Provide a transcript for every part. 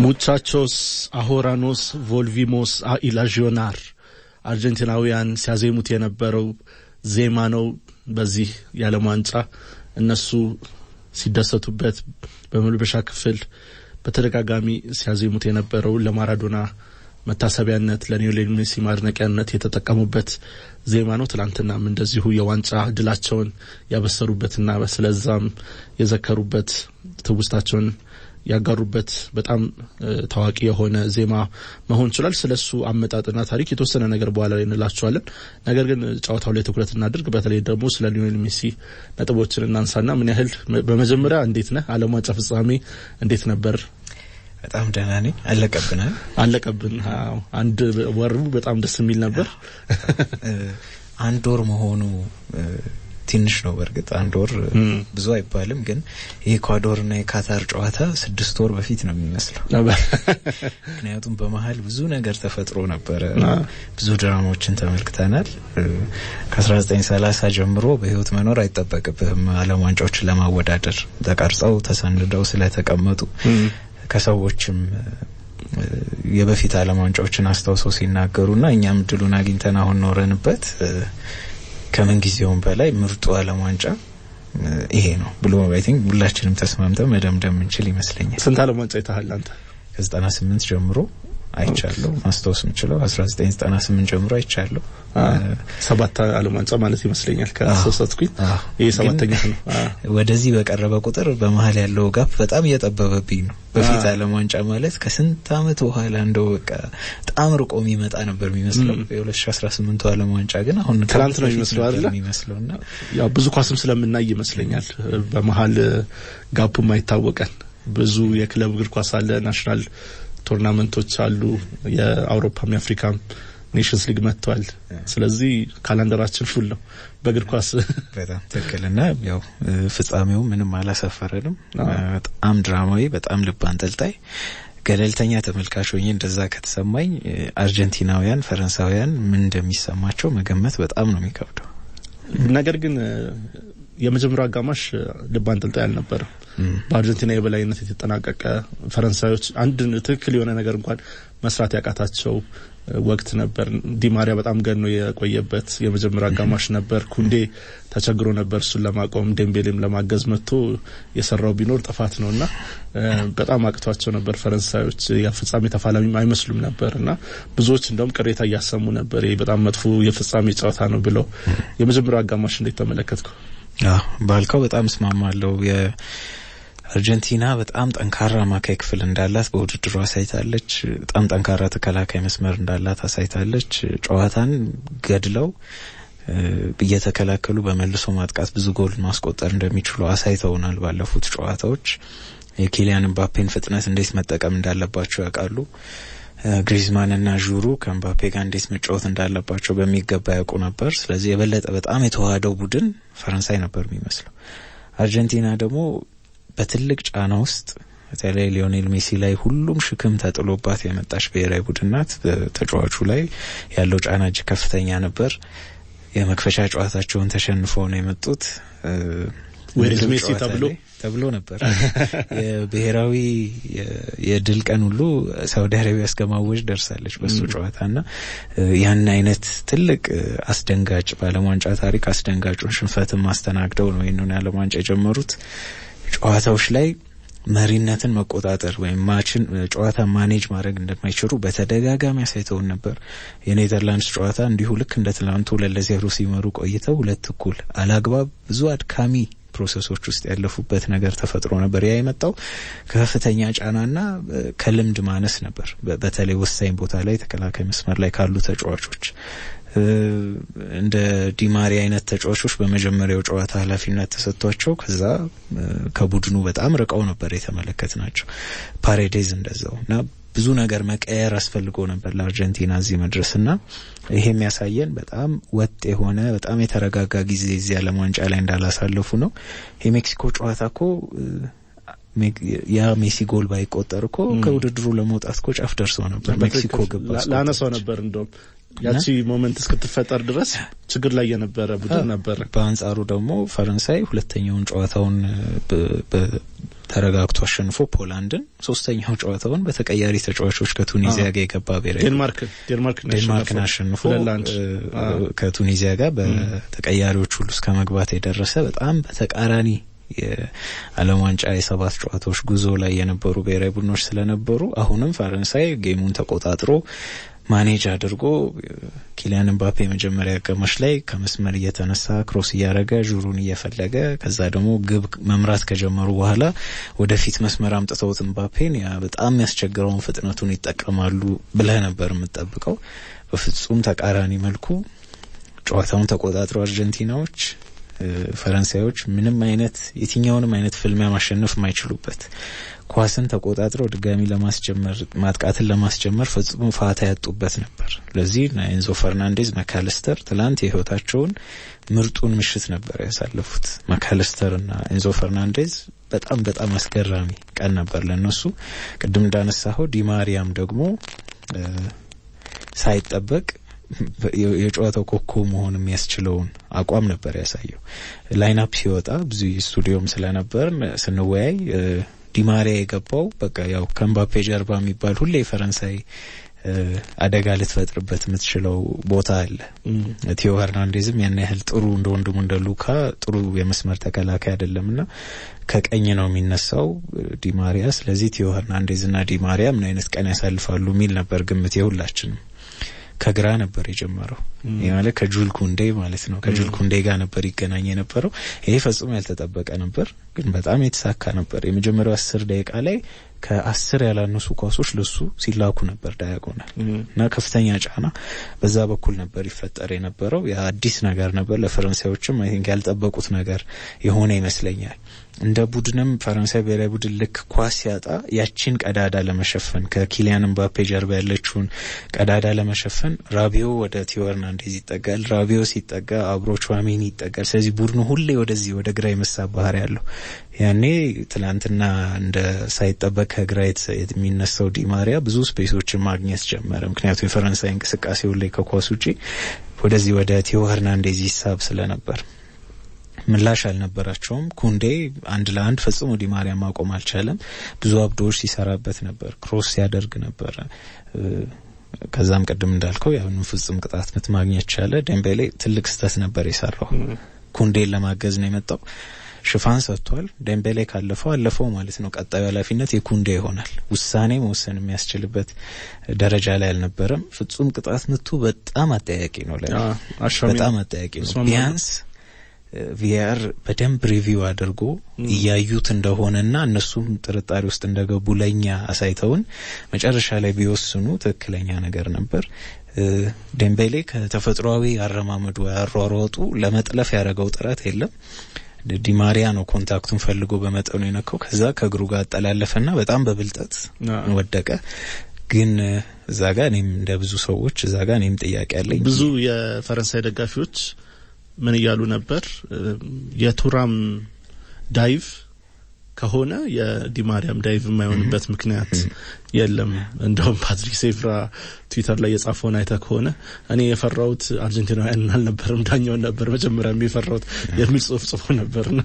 ሙቻቾስ አሆራኖስ ቮልቪሞስ ኢላዥዮናር አርጀንቲናውያን ሲያዜሙት የነበረው ዜማ ነው። በዚህ የዓለም ዋንጫ እነሱ ሲደሰቱበት በመልበሻ ክፍል በተደጋጋሚ ሲያዜሙት የነበረው ለማራዶና መታሰቢያነት ለሊዮኔል ሜሲ ማድነቂያነት የተጠቀሙበት ዜማ ነው። ትላንትናም እንደዚሁ የዋንጫ ድላቸውን ያበሰሩበትና ስለዛም የዘከሩበት ትውስታቸውን ያጋሩበት በጣም ታዋቂ የሆነ ዜማ መሆን ይችላል። ስለ እሱ አመጣጥና ታሪክ የተወሰነ ነገር በኋላ ላይ እንላቸዋለን። ነገር ግን ጨዋታው ላይ ትኩረት እናድርግ። በተለይ ደግሞ ስለ ሊዮኔል ሜሲ ነጥቦችን እናንሳና ምን ያህል በመጀመሪያ እንዴት ነህ? ዓለም ዋንጫ ፍጻሜ እንዴት ነበር? በጣም ደህና ነኝ። አለቀብናል አለቀብን። አንድ ወሩ በጣም ደስ የሚል ነበር። አንድ ወር መሆኑ ትንሽ ነው። በእርግጥ አንድ ወር ብዙ አይባልም፣ ግን የኢኳዶርና የካታር ጨዋታ ስድስት ወር በፊት ነው የሚመስለው። ምክንያቱም በመሀል ብዙ ነገር ተፈጥሮ ነበረ። ብዙ ድራማዎችን ተመልክተናል። ከ1930 ጀምሮ በህይወት መኖር አይጠበቅብህም ዓለም ዋንጫዎችን ለማወዳደር ተቀርጸው ተሰንደው ስለተቀመጡ ከሰዎችም የበፊት ዓለም ዋንጫዎችን አስታውሰው ሲናገሩና እኛም እድሉን አግኝተን አሁን ኖረንበት ከምን ጊዜውም በላይ ምርጡ ዓለም ዋንጫ ይሄ ነው ብሎ አይ ቲንክ ሁላችንም ተስማምተን መደምደም እንችል ይመስለኛል። ስንት ዓለም ዋንጫ ይታሃል አንተ? ከዘጠና ስምንት ጀምሮ አይቻለሁ። ማስታወስ የምችለው አስራ ዘጠኝ ዘጠና ስምንት ጀምሮ አይቻለሁ። ሰባት ዓለም ዋንጫ ማለት ይመስለኛል ከሶሰትኩኝ ይህ ሰባተኛ ነው። ወደዚህ በቀረበ ቁጥር በመሀል ያለው ጋፕ በጣም እየጠበበብኝ ነው። በፊት ዓለም ዋንጫ ማለት ከስንት ዓመት በኋላ እንደው በቃ በጣም ርቆ የሚመጣ ነበር የሚመስለው። የ2018 ዓለም ዋንጫ ግን አሁን ትናንት ነው የሚመስለው አይደለ? የሚመስለውና ያው ብዙ ኳስም ስለምናይ ይመስለኛል በመሀል ጋፑም አይታወቀን። ብዙ የክለብ እግር ኳስ አለ፣ ናሽናል ቶርናመንቶች አሉ፣ የአውሮፓም የአፍሪካም ኔሽንስ ሊግ መጥቷል። ስለዚህ ካላንደራችን ፉል ነው በእግር ኳስ። በጣም ትክክልና ያው ፍጻሜው ምንም አላሰፈረንም። በጣም ድራማዊ፣ በጣም ልብ አንጠልጣይ ገለልተኛ ተመልካች ሆኜ እንደዛ ከተሰማኝ አርጀንቲናውያን፣ ፈረንሳውያን ምን እንደሚሰማቸው መገመት በጣም ነው የሚከብደው። ነገር ግን የመጀመሪያው አጋማሽ ልብ አንጠልጣይ አልነበረም። በአርጀንቲና የበላይነት የተጠናቀቀ ፈረንሳዮች አንድ ትክክል የሆነ ነገር እንኳን መስራት ያቃታቸው ወቅት ነበር። ዲማሪያ በጣም ገኖ የቆየበት የመጀመሪያ አጋማሽ ነበር። ኩንዴ ተቸግሮ ነበር እሱን ለማቆም፣ ዴምቤሌም ለማገዝ መጥቶ የሰራው ቢኖር ጥፋት ነው እና በጣም አቅቷቸው ነበር ፈረንሳዮች። የፍጻሜ ተፋላሚም አይመስሉም ነበር እና ብዙዎች እንደውም ቅሬታ እያሰሙ ነበር። ይህ በጣም መጥፎ የፍጻሜ ጨዋታ ነው ብለው። የመጀመሪያው አጋማሽ እንዴት ተመለከትከው? ባልከው በጣም እስማማለሁ። አርጀንቲና በጣም ጠንካራ አማካይ ክፍል እንዳላት በውድድሩ አሳይታለች። በጣም ጠንካራ ተከላካይ መስመር እንዳላት አሳይታለች። ጨዋታን ገድለው እየተከላከሉ በመልሶ ማጥቃት ብዙ ጎል ማስቆጠር እንደሚችሉ አሳይተውናል። ባለፉት ጨዋታዎች የኪሊያን ምባፔን ፍጥነት እንዴት መጠቀም እንዳለባቸው ያውቃሉ። ግሪዝማንና ዡሩ ከኤምባፔ ጋር እንዴት መጫወት እንዳለባቸው በሚገባ ያውቁ ነበር። ስለዚህ የበለጠ በጣም የተዋሃደው ቡድን ፈረንሳይ ነበር የሚመስለው። አርጀንቲና ደግሞ በትልቅ ጫና ውስጥ በተለይ ሊዮኔል ሜሲ ላይ ሁሉም ሽክም ተጥሎባት የመጣች ብሔራዊ ቡድን ናት። ተጫዋቹ ላይ ያለው ጫና እጅግ ከፍተኛ ነበር። የመክፈቻ ጨዋታቸውን ተሸንፈው ነው የመጡት። ዌሪዝ ሜሲ ተብሎ ተብሎ ነበር። የብሔራዊ የድል ቀን ሁሉ ሳውዲ አረቢያ እስከ ማወጅ ደርሳለች በሱ ጨዋታና ያን አይነት ትልቅ አስደንጋጭ በዓለም ዋንጫ ታሪክ አስደንጋጩን ሽንፈትን ማስተናግደው ነው ይህንን የዓለም ዋንጫ የጀመሩት። ጨዋታዎች ላይ መሪነትን መቆጣጠር ወይም ማችን ጨዋታ ማኔጅ ማድረግ እንደማይችሉ በተደጋጋሚ አሳይተውን ነበር። የኔዘርላንድስ ጨዋታ እንዲሁ ልክ እንደ ትላንቱ ሁለት ለዜሮ ሲመሩ ቆይተው ሁለት እኩል አላግባብ ብዙ አድካሚ ፕሮሰሶች ውስጥ ያለፉበት ነገር ተፈጥሮ ነበር። ያ የመጣው ከከፍተኛ ጫናና ከልምድ ማነስ ነበር። በተለይ ወሳኝ ቦታ ላይ ተከላካይ መስመር ላይ ካሉ ተጫዋቾች እንደ ዲማሪ አይነት ተጫዋቾች በመጀመሪያው ጨዋታ ኃላፊነት ተሰጥቷቸው ከዛ ከቡድኑ በጣም ርቀው ነበር የተመለከት ናቸው። ፓሬዴዝ እንደዛው እና ብዙ ነገር መቀየር አስፈልጎ ነበር ለአርጀንቲና እዚህ መድረስ እና ይሄ የሚያሳየን በጣም ወጥ የሆነ በጣም የተረጋጋ ጊዜ እዚህ ዓለም ዋንጫ ላይ እንዳላሳለፉ ነው። የሜክሲኮ ጨዋታ እኮ ያ ሜሲ ጎል ባይቆጠር እኮ ከውድድሩ ለመውጣት እኮ ጫፍ ደርሶ ነበር። ሜክሲኮ ገባ ላነሳው ነበር እንደውም ያቺ ሞመንት እስክትፈጠር ድረስ ችግር ላይ የነበረ ቡድን ነበረ። በአንጻሩ ደግሞ ፈረንሳይ ሁለተኛውን ጨዋታውን ተረጋግቶ አሸንፎ ፖላንድን፣ ሶስተኛው ጨዋታውን በተቀያሪ ተጫዋቾች ከቱኒዚያ ጋር የገባ ብሔራዊ ዴንማርክ ዴንማርክን አሸንፎ ከቱኒዚያ ጋር በተቀያሪዎች ሁሉ እስከ መግባት የደረሰ በጣም በተቃራኒ የዓለም ዋንጫ የሰባት ጨዋታዎች ጉዞ ላይ የነበሩ ብሔራዊ ቡድኖች ስለነበሩ አሁንም ፈረንሳይ ጌሙን ተቆጣጥሮ ማኔጅ አድርጎ ኪሊያን ምባፔ መጀመሪያ አጋማሽ ላይ ከመስመር እየተነሳ ክሮስ እያደረገ ዡሩን እየፈለገ ከዛ ደግሞ ግብ መምራት ከጀመሩ በኋላ ወደፊት መስመር አምጥተውት ምባፔን ያ በጣም የሚያስቸግረውን ፍጥነቱን ይጠቀማሉ ብለህ ነበር የምጠብቀው። በፍጹም ተቃራኒ መልኩ ጨዋታውን ተቆጣጥረው አርጀንቲናዎች ፈረንሳዮች ምንም አይነት የትኛውንም አይነት ፍልሚያ ማሸነፍ የማይችሉበት ኳስን ተቆጣጥረው ድጋሚ ለማስጀመር ማጥቃትን ለማስጀመር ፈጽሞ ፋታ ያጡበት ነበር። ለዚህ ኤንዞ ፈርናንዴዝ መካለስተር ትላንት የህይወታቸውን ምርጡን ምሽት ነበር ያሳለፉት። መካለስተር እና ኤንዞ ፈርናንዴዝ በጣም በጣም አስገራሚ ቀን ነበር ለነሱ። ቅድም እንዳነሳኸው ዲማሪያም ደግሞ ሳይጠበቅ የጨዋታው ኮከብ መሆን የሚያስችለውን አቋም ነበር ያሳየው። ላይናፕ ሲወጣ ብዙ ስቱዲዮም ስለነበር ስንወያይ ዲማሪያ የገባው በቃ ያው ከምባፔ ጀርባ የሚባል ሁሌ ፈረንሳይ አደጋ ልትፈጥርበት የምትችለው ቦታ አለ። ቲዮ ሄርናንዴዝም ያን ያህል ጥሩ እንደ ወንድሙ እንደ ሉካ ጥሩ የመስመር ተከላካይ አይደለም እና ከቀኝ ነው የሚነሳው ዲማሪያ። ስለዚህ ቲዮ ሄርናንዴዝ እና ዲማሪያ ምን አይነት ቀን ያሳልፋሉ የሚል ነበር ግምት የሁላችንም። ከግራ ነበር የጀመረው። ይህ ማለት ከጁል ኩንዴ ማለት ነው። ከጁል ኩንዴ ጋር ነበር ይገናኝ የነበረው። ይሄ ፈጽሞ ያልተጠበቀ ነበር፣ ግን በጣም የተሳካ ነበር። የመጀመሪያው አስር ደቂቃ ላይ ከአስር ያላነሱ ኳሶች ለሱ ሲላኩ ነበር ዳያጎናል እና ከፍተኛ ጫና በዛ በኩል ነበር ይፈጠር የነበረው። የአዲስ ነገር ነበር ለፈረንሳዮችም አይ ቲንክ ያልጠበቁት ነገር የሆነ ይመስለኛል። እንደ ቡድንም ፈረንሳይ ብሔራዊ ቡድን ልክ ኳስ ሲያጣ ያቺን ቀዳዳ ለመሸፈን ከኪሊያን ምባፔ ጀርባ ያለችውን ቀዳዳ ለመሸፈን ራቢዮ ወደ ቲዮ ሄርናንዴዝ ይጠጋል። ራቢዮ ሲጠጋ አብሮ ቹዋሜኒ ይጠጋል። ስለዚህ ቡድኑ ሁሌ ወደዚህ ወደ ግራ የመሳብ ባህሪ ያለው ያኔ ትላንትና እንደ ሳይጠበቅ ከግራ የሚነሳው ዲማሪያ ብዙ ስፔሶችን ማግኘት ጀመረ። ምክንያቱም የፈረንሳይ እንቅስቃሴ ሁሌ ከኳስ ውጪ ወደዚህ ወደ ቲዮ ሄርናንዴዝ ይሳብ ስለነበር ምላሽ አልነበራቸውም። ኩንዴ አንድ ለአንድ ፈጽሞ ዲማሪያ ማቆም አልቻለም። ብዙ አብዶዎች ሲሰራበት ነበር፣ ክሮስ ሲያደርግ ነበረ። ከዛም ቅድም እንዳልከው ያሁኑ ፍጹም ቅጣት ምት ማግኘት ቻለ። ደምቤሌ ትልቅ ስህተት ነበር የሰራው። ኩንዴን ለማገዝ ነው የመጣው። ሽፋን ሰጥቷል። ደምቤሌ ካለፈው አለፈው ማለት ነው። ቀጣዩ ኃላፊነት የኩንዴ ይሆናል። ውሳኔ መወሰን የሚያስችልበት ደረጃ ላይ አልነበረም። ፍጹም ቅጣት ምቱ በጣም አጠያቂ ነው። ላይ በጣም አጠያቂ ነው። ቢያንስ ቪአር በደንብ ሪቪው አድርጎ እያዩት እንደሆነና እነሱም ጥርጣሬ ውስጥ እንደገቡ ለእኛ አሳይተውን መጨረሻ ላይ ቢወስኑ ትክክለኛ ነገር ነበር። ዴምቤሌ ከተፈጥሯዊ አረማመዱ ያሯሯጡ ለመጥለፍ ያደረገው ጥረት የለም። ዲማሪያ ነው ኮንታክቱን ፈልጎ በመጠኑ የነካው። ከዛ ከእግሩ ጋር አጠላለፈና በጣም በብልጠት ወደቀ። ግን እዛ ጋር እኔም እንደ ብዙ ሰዎች እዛ ጋር እኔም ጥያቄ አለኝ። ብዙ የፈረንሳይ ደጋፊዎች ምን እያሉ ነበር? የቱራም ዳይቭ ከሆነ የዲማሪያም ዳይቭ የማይሆንበት ምክንያት የለም። እንደውም ፓትሪክ ሴፍራ ትዊተር ላይ የጻፈውን አይተ ከሆነ እኔ የፈራሁት አርጀንቲናውያንን አልነበርም ዳኛውን ነበር መጀመሪያ የፈራሁት የሚል ጽሁፍ ጽፎ ነበርና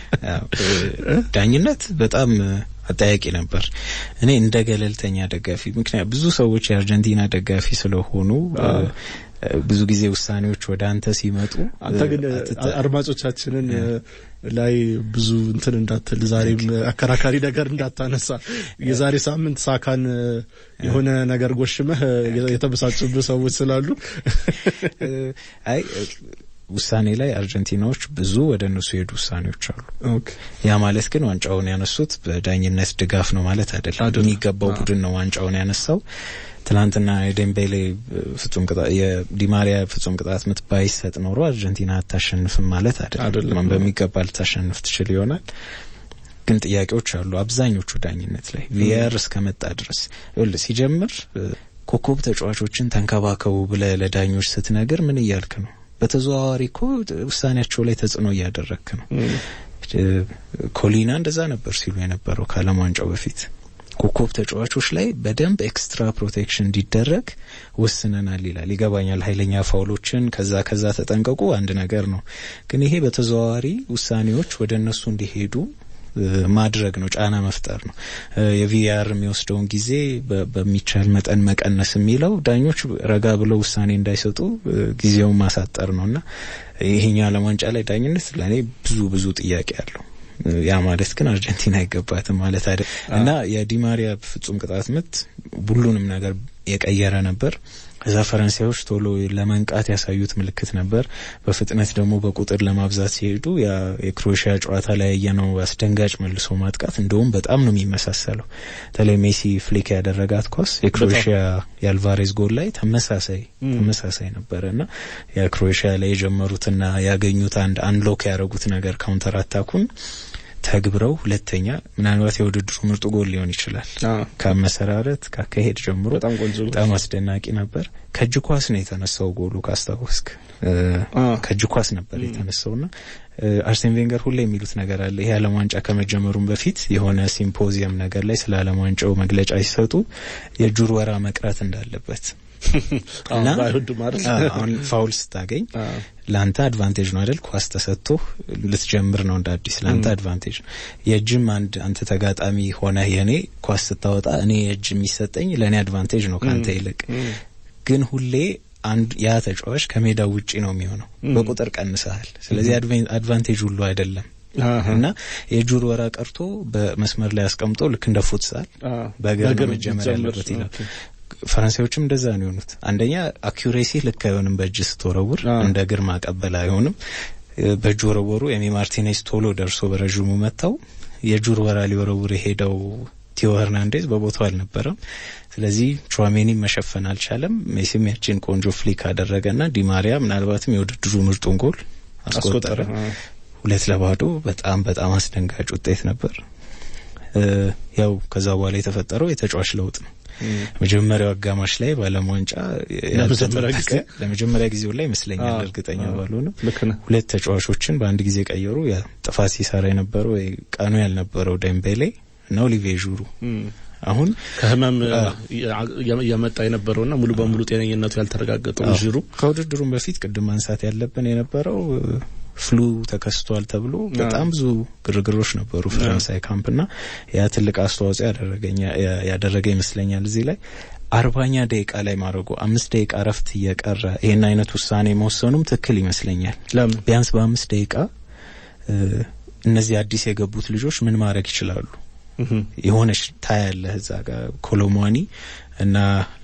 ዳኝነት በጣም አጠያቂ ነበር። እኔ እንደ ገለልተኛ ደጋፊ ምክንያት ብዙ ሰዎች የአርጀንቲና ደጋፊ ስለሆኑ ብዙ ጊዜ ውሳኔዎች ወደ አንተ ሲመጡ አንተ ግን አድማጮቻችንን ላይ ብዙ እንትን እንዳትል ዛሬም አከራካሪ ነገር እንዳታነሳ የዛሬ ሳምንት ሳካን የሆነ ነገር ጎሽመህ የተበሳጩብህ ሰዎች ስላሉ አይ ውሳኔ ላይ አርጀንቲናዎች ብዙ ወደ እነሱ የሄዱ ውሳኔዎች አሉ። ያ ማለት ግን ዋንጫውን ያነሱት በዳኝነት ድጋፍ ነው ማለት አይደለም። የሚገባው ቡድን ነው ዋንጫውን ያነሳው። ትናንትና የዴምቤሌ ፍጹም ቅጣት የዲማሪያ ፍጹም ቅጣት ምት ባይሰጥ ኖሮ አርጀንቲና አታሸንፍም ማለት አይደለም። በሚገባ ልታሸንፍ ትችል ይሆናል። ግን ጥያቄዎች አሉ አብዛኞቹ ዳኝነት ላይ ቪአር እስከመጣ ድረስ ሲጀምር ኮከብ ተጫዋቾችን ተንከባከቡ ብለ ለዳኞች ስትነግር ምን እያልክ ነው? በተዘዋዋሪ እኮ ውሳኔያቸው ላይ ተጽዕኖ እያደረግክ ነው። ኮሊና እንደዛ ነበር ሲሉ የነበረው ከዓለም ዋንጫው በፊት ኮከብ ተጫዋቾች ላይ በደንብ ኤክስትራ ፕሮቴክሽን እንዲደረግ ወስነናል ይላል። ይገባኛል። ኃይለኛ ፋውሎችን ከዛ ከዛ ተጠንቀቁ አንድ ነገር ነው፣ ግን ይሄ በተዘዋዋሪ ውሳኔዎች ወደ እነሱ እንዲሄዱ ማድረግ ነው፣ ጫና መፍጠር ነው። የቪአር የሚወስደውን ጊዜ በሚቻል መጠን መቀነስ የሚለው ዳኞች ረጋ ብለው ውሳኔ እንዳይሰጡ ጊዜውን ማሳጠር ነው እና ይሄኛው ዓለም ዋንጫ ላይ ዳኝነት ለእኔ ብዙ ብዙ ጥያቄ አለው። ያ ማለት ግን አርጀንቲና አይገባትም ማለት አይደል እና የዲማሪያ ፍጹም ቅጣት ምት ሁሉንም ነገር የቀየረ ነበር። እዛ ፈረንሳዮች ቶሎ ለመንቃት ያሳዩት ምልክት ነበር። በፍጥነት ደግሞ በቁጥር ለማብዛት ሲሄዱ የክሮኤሽያ ጨዋታ ላይ ያየነው አስደንጋጭ መልሶ ማጥቃት እንደውም በጣም ነው የሚመሳሰለው። በተለይ ሜሲ ፍሊክ ያደረጋት ኳስ የክሮኤሽያ የአልቫሬዝ ጎል ላይ ተመሳሳይ ተመሳሳይ ነበረ እና የክሮኤሽያ ላይ የጀመሩትና ያገኙት አንድ አንሎክ ያደረጉት ነገር ካውንተር አታኩን ተግብረው ሁለተኛ ምናልባት የውድድሩ ምርጡ ጎል ሊሆን ይችላል። ከመሰራረት ከአካሄድ ጀምሮ በጣም አስደናቂ ነበር። ከእጅ ኳስ ነው የተነሳው ጎሉ ካስታወስክ፣ ከእጅ ኳስ ነበር የተነሳውና አርሴን ቬንገር ሁሌ የሚሉት ነገር አለ። ይሄ ዓለም ዋንጫ ከመጀመሩም በፊት የሆነ ሲምፖዚየም ነገር ላይ ስለ ዓለም ዋንጫው መግለጫ ሲሰጡ የእጁር ወራ መቅረት እንዳለበት እና አሁን ፋውል ስታገኝ ለአንተ አድቫንቴጅ ነው አይደል? ኳስ ተሰጥቶ ልትጀምር ነው እንደ አዲስ ለአንተ አድቫንቴጅ ነው። የእጅም አንድ አንተ ተጋጣሚ ሆነ የእኔ ኳስ ስታወጣ እኔ የእጅ የሚሰጠኝ ለእኔ አድቫንቴጅ ነው ከአንተ ይልቅ። ግን ሁሌ አንድ ያ ተጫዋች ከሜዳው ውጪ ነው የሚሆነው፣ በቁጥር ቀንሰሃል። ስለዚህ አድቫንቴጅ ሁሉ አይደለም እና የእጁር ወራ ቀርቶ በመስመር ላይ አስቀምጦ ልክ እንደ ፉትሳል በእግር መጀመር ያለበት ይላል። ፈረንሳዮችም እንደዛ ነው የሆኑት። አንደኛ አኪሬሲ ልክ አይሆንም፣ በእጅ ስትወረውር እንደ እግር ማቀበል አይሆንም። በእጅ ወረወሩ። ኤሚ ማርቲኔዝ ቶሎ ደርሶ በረዥሙ መታው። የእጁር ወራ ሊወረውር የሄደው ቲዮ ሄርናንዴዝ በቦታው አልነበረም። ስለዚህ ቹዋሜኒ መሸፈን አልቻለም። ሜሲም ያችን ቆንጆ ፍሊክ አደረገና ዲማሪያ ምናልባትም የውድድሩ ምርጡን ጎል አስቆጠረ። ሁለት ለባዶ በጣም በጣም አስደንጋጭ ውጤት ነበር። ያው ከዛ በኋላ የተፈጠረው የተጫዋች ለውጥ ነው። መጀመሪያው አጋማሽ ላይ በዓለም ዋንጫ ለመጀመሪያ ጊዜው ላይ ይመስለኛል፣ እርግጠኛ ባልሆንም ሁለት ተጫዋቾችን በአንድ ጊዜ ቀየሩ። ያ ጥፋት ሲሰራ የነበረው ወይ ቀኑ ያልነበረው ደምቤሌ እና ኦሊቪዬ ዡሩ አሁን ከህመም እያመጣ የነበረውና ሙሉ በሙሉ ጤነኝነቱ ያልተረጋገጠው ዡሩ ከውድድሩም በፊት ቅድም ማንሳት ያለብን የነበረው ፍሉ ተከስቷል ተብሎ በጣም ብዙ ግርግሮች ነበሩ ፈረንሳይ ካምፕና ያ ትልቅ አስተዋጽኦ ያደረገ ይመስለኛል። እዚህ ላይ አርባኛ ደቂቃ ላይ ማድረጉ አምስት ደቂቃ እረፍት እየቀረ ይህን አይነት ውሳኔ መወሰኑም ትክክል ይመስለኛል። ቢያንስ በአምስት ደቂቃ እነዚህ አዲስ የገቡት ልጆች ምን ማድረግ ይችላሉ? የሆነች ታያለህ እዛ ጋር ኮሎሟኒ እና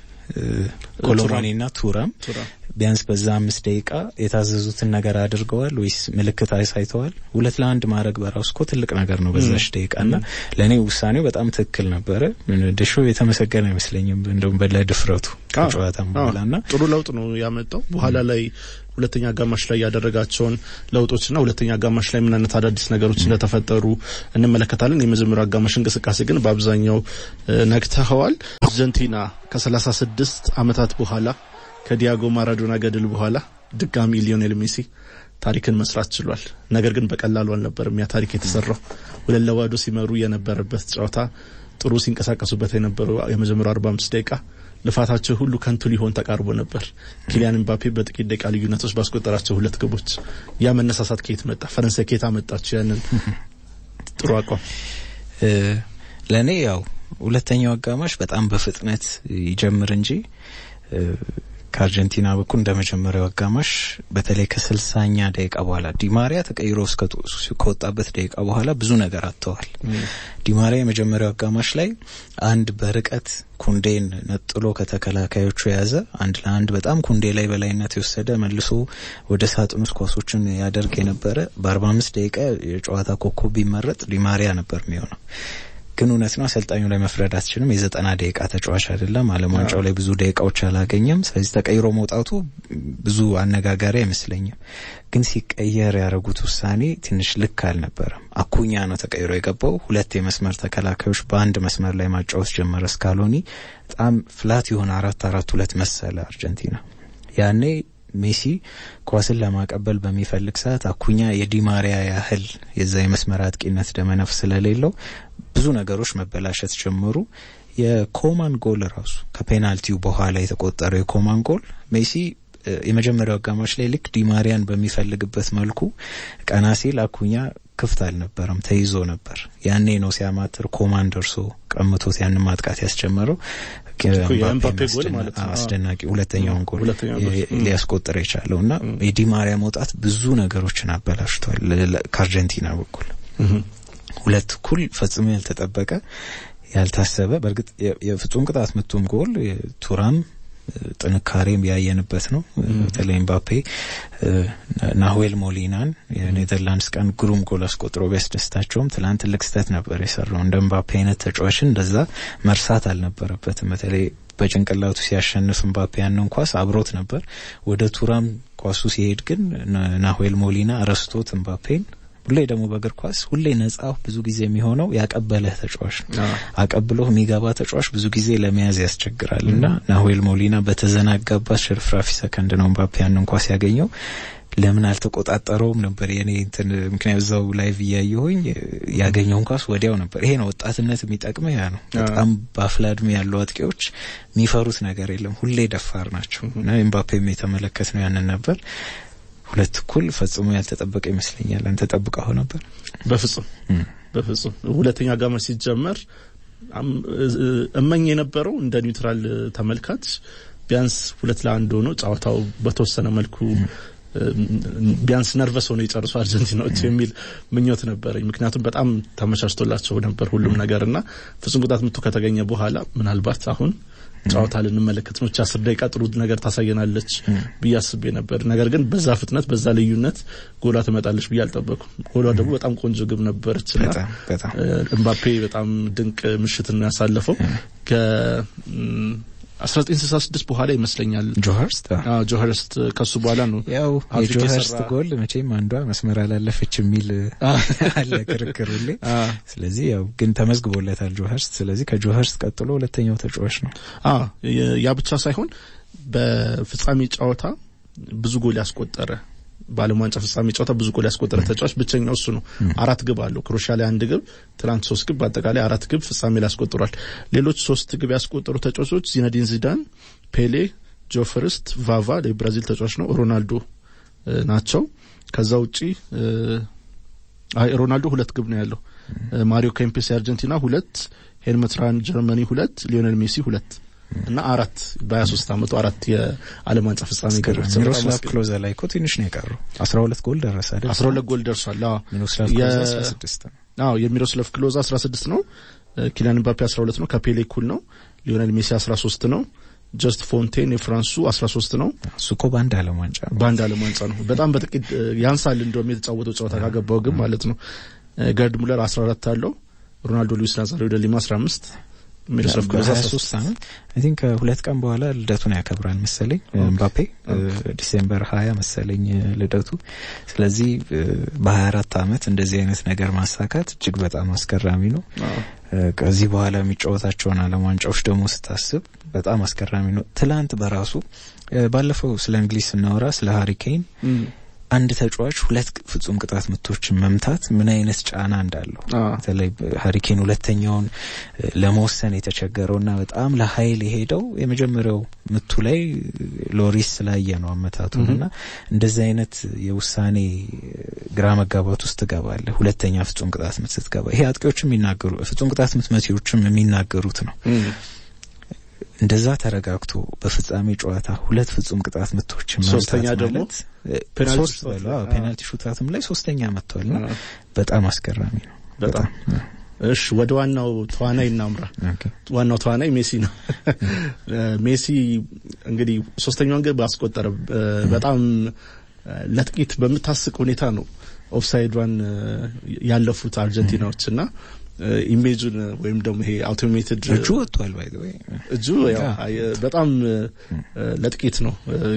ኮሎማኒና ቱራም ቢያንስ በዛ አምስት ደቂቃ የታዘዙትን ነገር አድርገዋል ወይስ ምልክት አሳይተዋል? ሁለት ለአንድ ማድረግ በራሱ እኮ ትልቅ ነገር ነው በዛች ደቂቃ እና ለእኔ ውሳኔው በጣም ትክክል ነበረ። ደሾ የተመሰገነ አይመስለኝም እንደውም ለድፍረቱ ከጨዋታም በኋላ እና ጥሩ ለውጥ ነው ያመጣው በኋላ ላይ ሁለተኛ አጋማሽ ላይ ያደረጋቸውን ለውጦችና ሁለተኛ አጋማሽ ላይ ምን አይነት አዳዲስ ነገሮች እንደተፈጠሩ እንመለከታለን። የመጀመሪያው አጋማሽ እንቅስቃሴ ግን በአብዛኛው ነክተኸዋል። አርጀንቲና ከሰላሳ ስድስት ዓመታት በኋላ ከዲያጎ ማራዶና ገድል በኋላ ድጋሚ ሊዮኔል ሜሲ ታሪክን መስራት ችሏል። ነገር ግን በቀላሉ አልነበርም ያ ታሪክ የተሰራው። ሁለት ለባዶ ሲመሩ የነበረበት ጨዋታ ጥሩ ሲንቀሳቀሱበት የነበረው የመጀመሪያው አርባ አምስት ደቂቃ ልፋታቸው ሁሉ ከንቱ ሊሆን ተቃርቦ ነበር። ኪሊያን ኤምባፔ በጥቂት ደቂቃ ልዩነቶች ባስቆጠራቸው ሁለት ግቦች ያ መነሳሳት ከየት መጣ? ፈረንሳይ ከየት አመጣቸው ያንን ጥሩ አቋም? ለእኔ ያው ሁለተኛው አጋማሽ በጣም በፍጥነት ይጀምር እንጂ ከአርጀንቲና በኩል እንደ መጀመሪያው አጋማሽ በተለይ ከስልሳኛ ደቂቃ በኋላ ዲማሪያ ተቀይሮ ከወጣበት ደቂቃ በኋላ ብዙ ነገር አጥተዋል። ዲማሪያ የመጀመሪያው አጋማሽ ላይ አንድ በርቀት ኩንዴን ነጥሎ ከተከላካዮቹ የያዘ አንድ ለአንድ በጣም ኩንዴ ላይ በላይነት የወሰደ መልሶ ወደ ሳጥን ውስጥ ኳሶችን ያደርግ የነበረ በአርባ አምስት ደቂቃ የጨዋታ ኮከብ ቢመረጥ ዲማሪያ ነበር የሚሆነው። ግን እውነት ነው አሰልጣኙ ላይ መፍረድ አትችልም። የዘጠና ደቂቃ ተጫዋች አይደለም። ዓለም ዋንጫው ላይ ብዙ ደቂቃዎች አላገኘም። ስለዚህ ተቀይሮ መውጣቱ ብዙ አነጋጋሪ አይመስለኝም። ግን ሲቀየር ያደረጉት ውሳኔ ትንሽ ልክ አልነበረም። አኩኛ ነው ተቀይሮ የገባው። ሁለት የመስመር ተከላካዮች በአንድ መስመር ላይ ማጫወት ጀመረ። ስካሎኒ በጣም ፍላት የሆነ አራት አራት ሁለት መሰለ አርጀንቲና ያኔ ሜሲ ኳስን ለማቀበል በሚፈልግ ሰዓት አኩኛ የዲማሪያ ያህል የዛ የመስመር አጥቂነት ደመነፍ ስለሌለው ብዙ ነገሮች መበላሸት ጀመሩ። የኮማን ጎል ራሱ ከፔናልቲው በኋላ የተቆጠረው የኮማን ጎል ሜሲ የመጀመሪያው አጋማሽ ላይ ልክ ዲማሪያን በሚፈልግበት መልኩ ቀና ሲል አኩኛ ክፍት አልነበረም፣ ተይዞ ነበር። ያኔ ነው ሲያማትር ኮማን ደርሶ ቀምቶት ያንን ማጥቃት ያስጀመረው። የኤምባፔ ጎል ማለት ነው። አስደናቂ ሁለተኛውን ጎል ሁለተኛውን ጎል። ሊያስቆጥር የቻለው እና የዲማሪያ መውጣት ብዙ ነገሮችን አበላሽቷል ከአርጀንቲና በኩል ሁለት እኩል ፈጽሞ ያልተጠበቀ ያልታሰበ በእርግጥ የፍጹም ቅጣት ምቱም ጎል ቱራም ጥንካሬም ያየንበት ነው። በተለይ ኤምባፔ ናሁዌል ሞሊናን የኔዘርላንድስ ቀን ግሩም ጎል አስቆጥሮ ቢያስደስታቸውም ትላንት ትልቅ ስህተት ነበር የሰራው። እንደ ኤምባፔ አይነት ተጫዋችን እንደዛ መርሳት አልነበረበትም። በተለይ በጭንቅላቱ ሲያሸንፍ ኤምባፔ ያንን ኳስ አብሮት ነበር። ወደ ቱራም ኳሱ ሲሄድ ግን ናሁዌል ሞሊና ረስቶት ኤምባፔን ሁሌ ደግሞ በእግር ኳስ ሁሌ ነጻ ብዙ ጊዜ የሚሆነው ያቀበለህ ተጫዋች ነው። አቀብሎ የሚገባ ተጫዋች ብዙ ጊዜ ለመያዝ ያስቸግራል እና ናሁዌል ሞሊና በተዘናጋባት ሽርፍራፊ ሰከንድ ነው ኤምባፔ ያንን ኳስ ያገኘው። ለምን አልተቆጣጠረውም ነበር የኔ እንትን ምክንያት እዛው ላይቭ እያየሁኝ ያገኘውን ኳስ ወዲያው ነበር። ይሄ ነው ወጣትነት የሚጠቅመው ያ ነው። በጣም በአፍላ እድሜ ያሉ አጥቂዎች የሚፈሩት ነገር የለም፣ ሁሌ ደፋር ናቸው እና ኤምባፔም የተመለከት ነው ያንን ነበር። ሁለት እኩል ፈጽሞ ያልተጠበቀ ይመስለኛል። አንተ ጠብቀኸው ነበር? በፍጹም በፍጹም። ሁለተኛ አጋማሽ ሲጀመር እመኝ የነበረው እንደ ኒውትራል ተመልካች ቢያንስ ሁለት ለአንድ ሆኖ ጨዋታው በተወሰነ መልኩ ቢያንስ ነርቨስ ሆኖ የጨርሱ አርጀንቲናዎች የሚል ምኞት ነበረኝ። ምክንያቱም በጣም ተመቻችቶላቸው ነበር ሁሉም ነገር እና ፍጹም ቅጣት ምቱ ከተገኘ በኋላ ምናልባት አሁን ጨዋታ ልንመለከት ነው። አስር ደቂቃ ጥሩ ነገር ታሳየናለች ብዬ አስቤ ነበር። ነገር ግን በዛ ፍጥነት በዛ ልዩነት ጎሏ ትመጣለች ብዬ አልጠበኩም። ጎሏ ደግሞ በጣም ቆንጆ ግብ ነበረች እና እምባፔ በጣም ድንቅ ምሽትን ያሳለፈው ከ 1966 በኋላ ይመስለኛል ጆሀርስት አዎ ጆሀርስት ከሱ በኋላ ነው ያው የጆሀርስት ጎል መቼም አንዷ መስመር አላለፈች የሚል አለ ክርክር ሁሌ። ስለዚህ ያው ግን ተመዝግቦለታል ጆሀርስት። ስለዚህ ከጆሀርስት ቀጥሎ ሁለተኛው ተጫዋች ነው። አዎ ያ ብቻ ሳይሆን በፍጻሜ ጨዋታ ብዙ ጎል ያስቆጠረ በዓለም ዋንጫ ፍጻሜ ጨዋታ ብዙ ጎል ያስቆጠረ ተጫዋች ብቸኛው እሱ ነው። አራት ግብ አለው። ክሮሻ ላይ አንድ ግብ፣ ትናንት ሶስት ግብ፣ በአጠቃላይ አራት ግብ ፍጻሜ ላይ ያስቆጥሯል። ሌሎች ሶስት ግብ ያስቆጠሩ ተጫዋቾች ዚነዲን ዚዳን፣ ፔሌ፣ ጆ ፍርስት፣ ቫቫ የብራዚል ተጫዋች ነው፣ ሮናልዶ ናቸው። ከዛ ውጪ አይ ሮናልዶ ሁለት ግብ ነው ያለው። ማሪዮ ኬምፔስ የአርጀንቲና ሁለት፣ ሄልመት ራን ጀርመኒ ሁለት፣ ሊዮኔል ሜሲ ሁለት እና አራት በሀያ ሶስት አመቱ አራት የዓለም ዋንጫ ፍጻሜ ገሮች ሚሮስላቭ ክሎዘ ላይ እኮ ትንሽ ነው የቀረው። አስራ ሁለት ጎል ደረሰ አይደል? አስራ ሁለት ጎል ደርሷል። አዎ ሚሮስላቭ ክሎዘ አስራ ስድስት ነው። አዎ የሚሮስላቭ ክሎዘ አስራ ስድስት ነው። ኪሊያን ምባፔ አስራ ሁለት ነው። ከፔሌ እኩል ነው። ሊዮኔል ሜሲ አስራ ሶስት ነው። ጀስት ፎንቴን የፍራንሱ አስራ ሶስት ነው። እሱ እኮ በአንድ ዓለም ዋንጫ ነው። በአንድ ዓለም ዋንጫ ነው። በጣም በጥቂት ያንሳል። እንደውም የተጫወተው ጨዋታ ካገባው ግን ማለት ነው። ገርድ ሙለር አስራ አራት አለው። ሮናልዶ ሉዊስ ናዛሪዮ ደ ሊማ አስራ አምስት ሚሮስላቭ ክሎዘ በሀያ ሶስት አመት አይ ቲንክ ከሁለት ቀን በኋላ ልደቱን ያከብራል መሰለኝ ምባፔ ዲሴምበር ሀያ መሰለኝ ልደቱ። ስለዚህ በሀያ አራት አመት እንደዚህ አይነት ነገር ማሳካት እጅግ በጣም አስገራሚ ነው። ከዚህ በኋላ የሚጫወታቸውን ዓለም ዋንጫዎች ደግሞ ስታስብ በጣም አስገራሚ ነው። ትላንት በራሱ ባለፈው ስለ እንግሊዝ ስናወራ ስለ ሀሪኬን አንድ ተጫዋች ሁለት ፍጹም ቅጣት ምቶችን መምታት ምን አይነት ጫና እንዳለው በተለይ ሀሪኬን ሁለተኛውን ለመወሰን የተቸገረውና በጣም ለኃይል የሄደው የመጀመሪያው ምቱ ላይ ሎሪስ ስላየ ነው አመታቱን እና እንደዚህ አይነት የውሳኔ ግራ መጋባት ውስጥ ትገባለህ። ሁለተኛ ፍጹም ቅጣት ምት ስትገባ ይሄ አጥቂዎች የሚናገሩ ፍጹም ቅጣት ምት መቲዎችም የሚናገሩት ነው። እንደዛ ተረጋግቶ በፍጻሜ ጨዋታ ሁለት ፍጹም ቅጣት ምቶችን ሶስተኛ ደግሞ ፔናልቲ ሹታትም ላይ ሶስተኛ መጥቷልና በጣም አስገራሚ ነው። በጣም እሺ፣ ወደ ዋናው ተዋናይ እናምራ። ዋናው ተዋናይ ሜሲ ነው። ሜሲ እንግዲህ ሶስተኛውን ግብ አስቆጠረ። በጣም ለጥቂት በምታስቅ ሁኔታ ነው ኦፍሳይዷን ያለፉት አርጀንቲናዎች እና ኢሜጁን ወይም ደግሞ ይሄ አውቶሜትድ እጁ ወጥቷል። ባይ ወይ እጁ ያው በጣም ለጥቂት ነው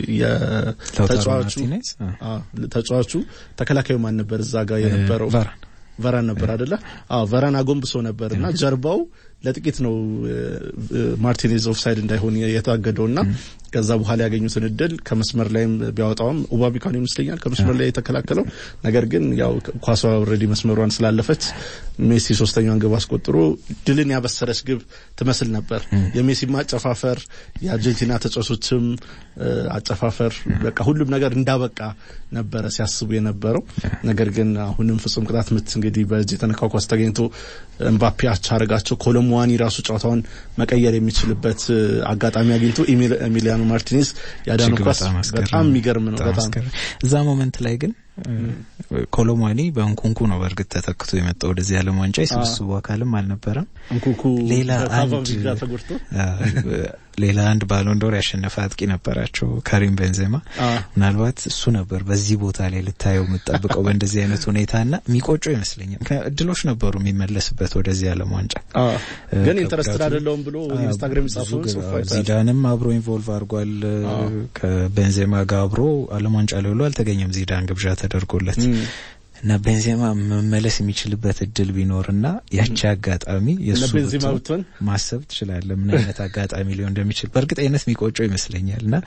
የተጫዋቹ ተጫዋቹ ተከላካዩ ማን ነበር እዛ ጋር የነበረው? ቨራን ነበር አይደለ? አዎ ቨራን አጎንብሶ ነበር እና ጀርባው ለጥቂት ነው ማርቲኔዝ ኦፍሳይድ እንዳይሆን የታገደው እና ከዛ በኋላ ያገኙትን እድል ከመስመር ላይም ቢያወጣውም ኡባሚካን ይመስለኛል ከመስመር ላይ የተከላከለው። ነገር ግን ያው ኳሷ ኦልሬዲ መስመሯን ስላለፈች ሜሲ ሶስተኛዋን ግብ አስቆጥሮ ድልን ያበሰረች ግብ ትመስል ነበር። የሜሲም አጨፋፈር የአርጀንቲና ተጫዋቾችም አጨፋፈር በቃ ሁሉም ነገር እንዳበቃ ነበረ ሲያስቡ የነበረው። ነገር ግን አሁንም ፍጹም ቅጣት ምት እንግዲህ በእጅ የተነካው ኳስ ተገኝቶ ኤምባፔ አቻ አረጋቸው። ኮሎሙዋኒ ራሱ ጨዋታውን መቀየር የሚችልበት አጋጣሚ አግኝቶ ኤሚሊያኖ ማርቲኔዝ ያዳነው ኳስ በጣም የሚገርም ነው። በጣም እዛ ሞመንት ላይ ግን ኮሎሟኒ በእንኩንኩ ነው በእርግጥ ተተክቶ የመጣው ወደዚህ ዓለም ዋንጫ የስብስቡ አካልም አልነበረም። እንኩንኩ ሌላ አንድ ተጎድቶ ሌላ አንድ ባሎንዶር ያሸነፈ አጥቂ ነበራቸው ካሪም ቤንዜማ። ምናልባት እሱ ነበር በዚህ ቦታ ላይ ልታየው የምጠብቀው በእንደዚህ አይነት ሁኔታ ና የሚቆጨው ይመስለኛል። እድሎች ነበሩ የሚመለስበት ወደዚህ ዓለም ዋንጫ ግን ኢንተረስትድ አይደለውም ብሎ ኢንስታግራም ጻፈው። ዚዳንም አብሮ ኢንቮልቭ አድርጓል ከቤንዜማ ጋር አብሮ ዓለም ዋንጫ ላይ ብሎ አልተገኘም ዚዳን ግብዣ ተደርጎለት እና ቤንዜማ መመለስ የሚችልበት እድል ቢኖርና ያቺ አጋጣሚ የእሱ ብትሆን ማሰብ ትችላለህ፣ ምን አይነት አጋጣሚ ሊሆን እንደሚችል በእርግጠኝነት የሚቆጨው ይመስለኛል። እና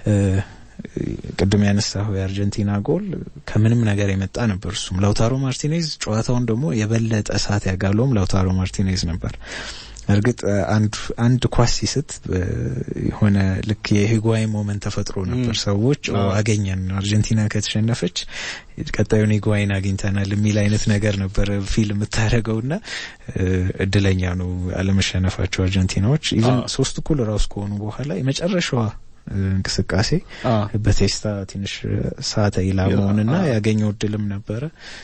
ቅድም ያነሳሁ የአርጀንቲና ጎል ከምንም ነገር የመጣ ነበር። እሱም ላውታሮ ማርቲኔዝ ጨዋታውን ደግሞ የበለጠ እሳት ያጋለውም ላውታሮ ማርቲኔዝ ነበር። እርግጥ አንድ አንድ ኳስ ሲስት የሆነ ልክ የሂጓይን ሞመንት ተፈጥሮ ነበር። ሰዎች አገኘን አርጀንቲና ከተሸነፈች ቀጣዩን ሂጓይን አግኝተናል የሚል አይነት ነገር ነበር ፊልም የምታደርገው ና እድለኛ ነው አለመሸነፋቸው አርጀንቲናዎች። ኢቨን ሶስት እኩል ራሱ ከሆኑ በኋላ የመጨረሻዋ እንቅስቃሴ በቴስታ ትንሽ ሳተ ኢላማውንና ያገኘው እድልም ነበረ።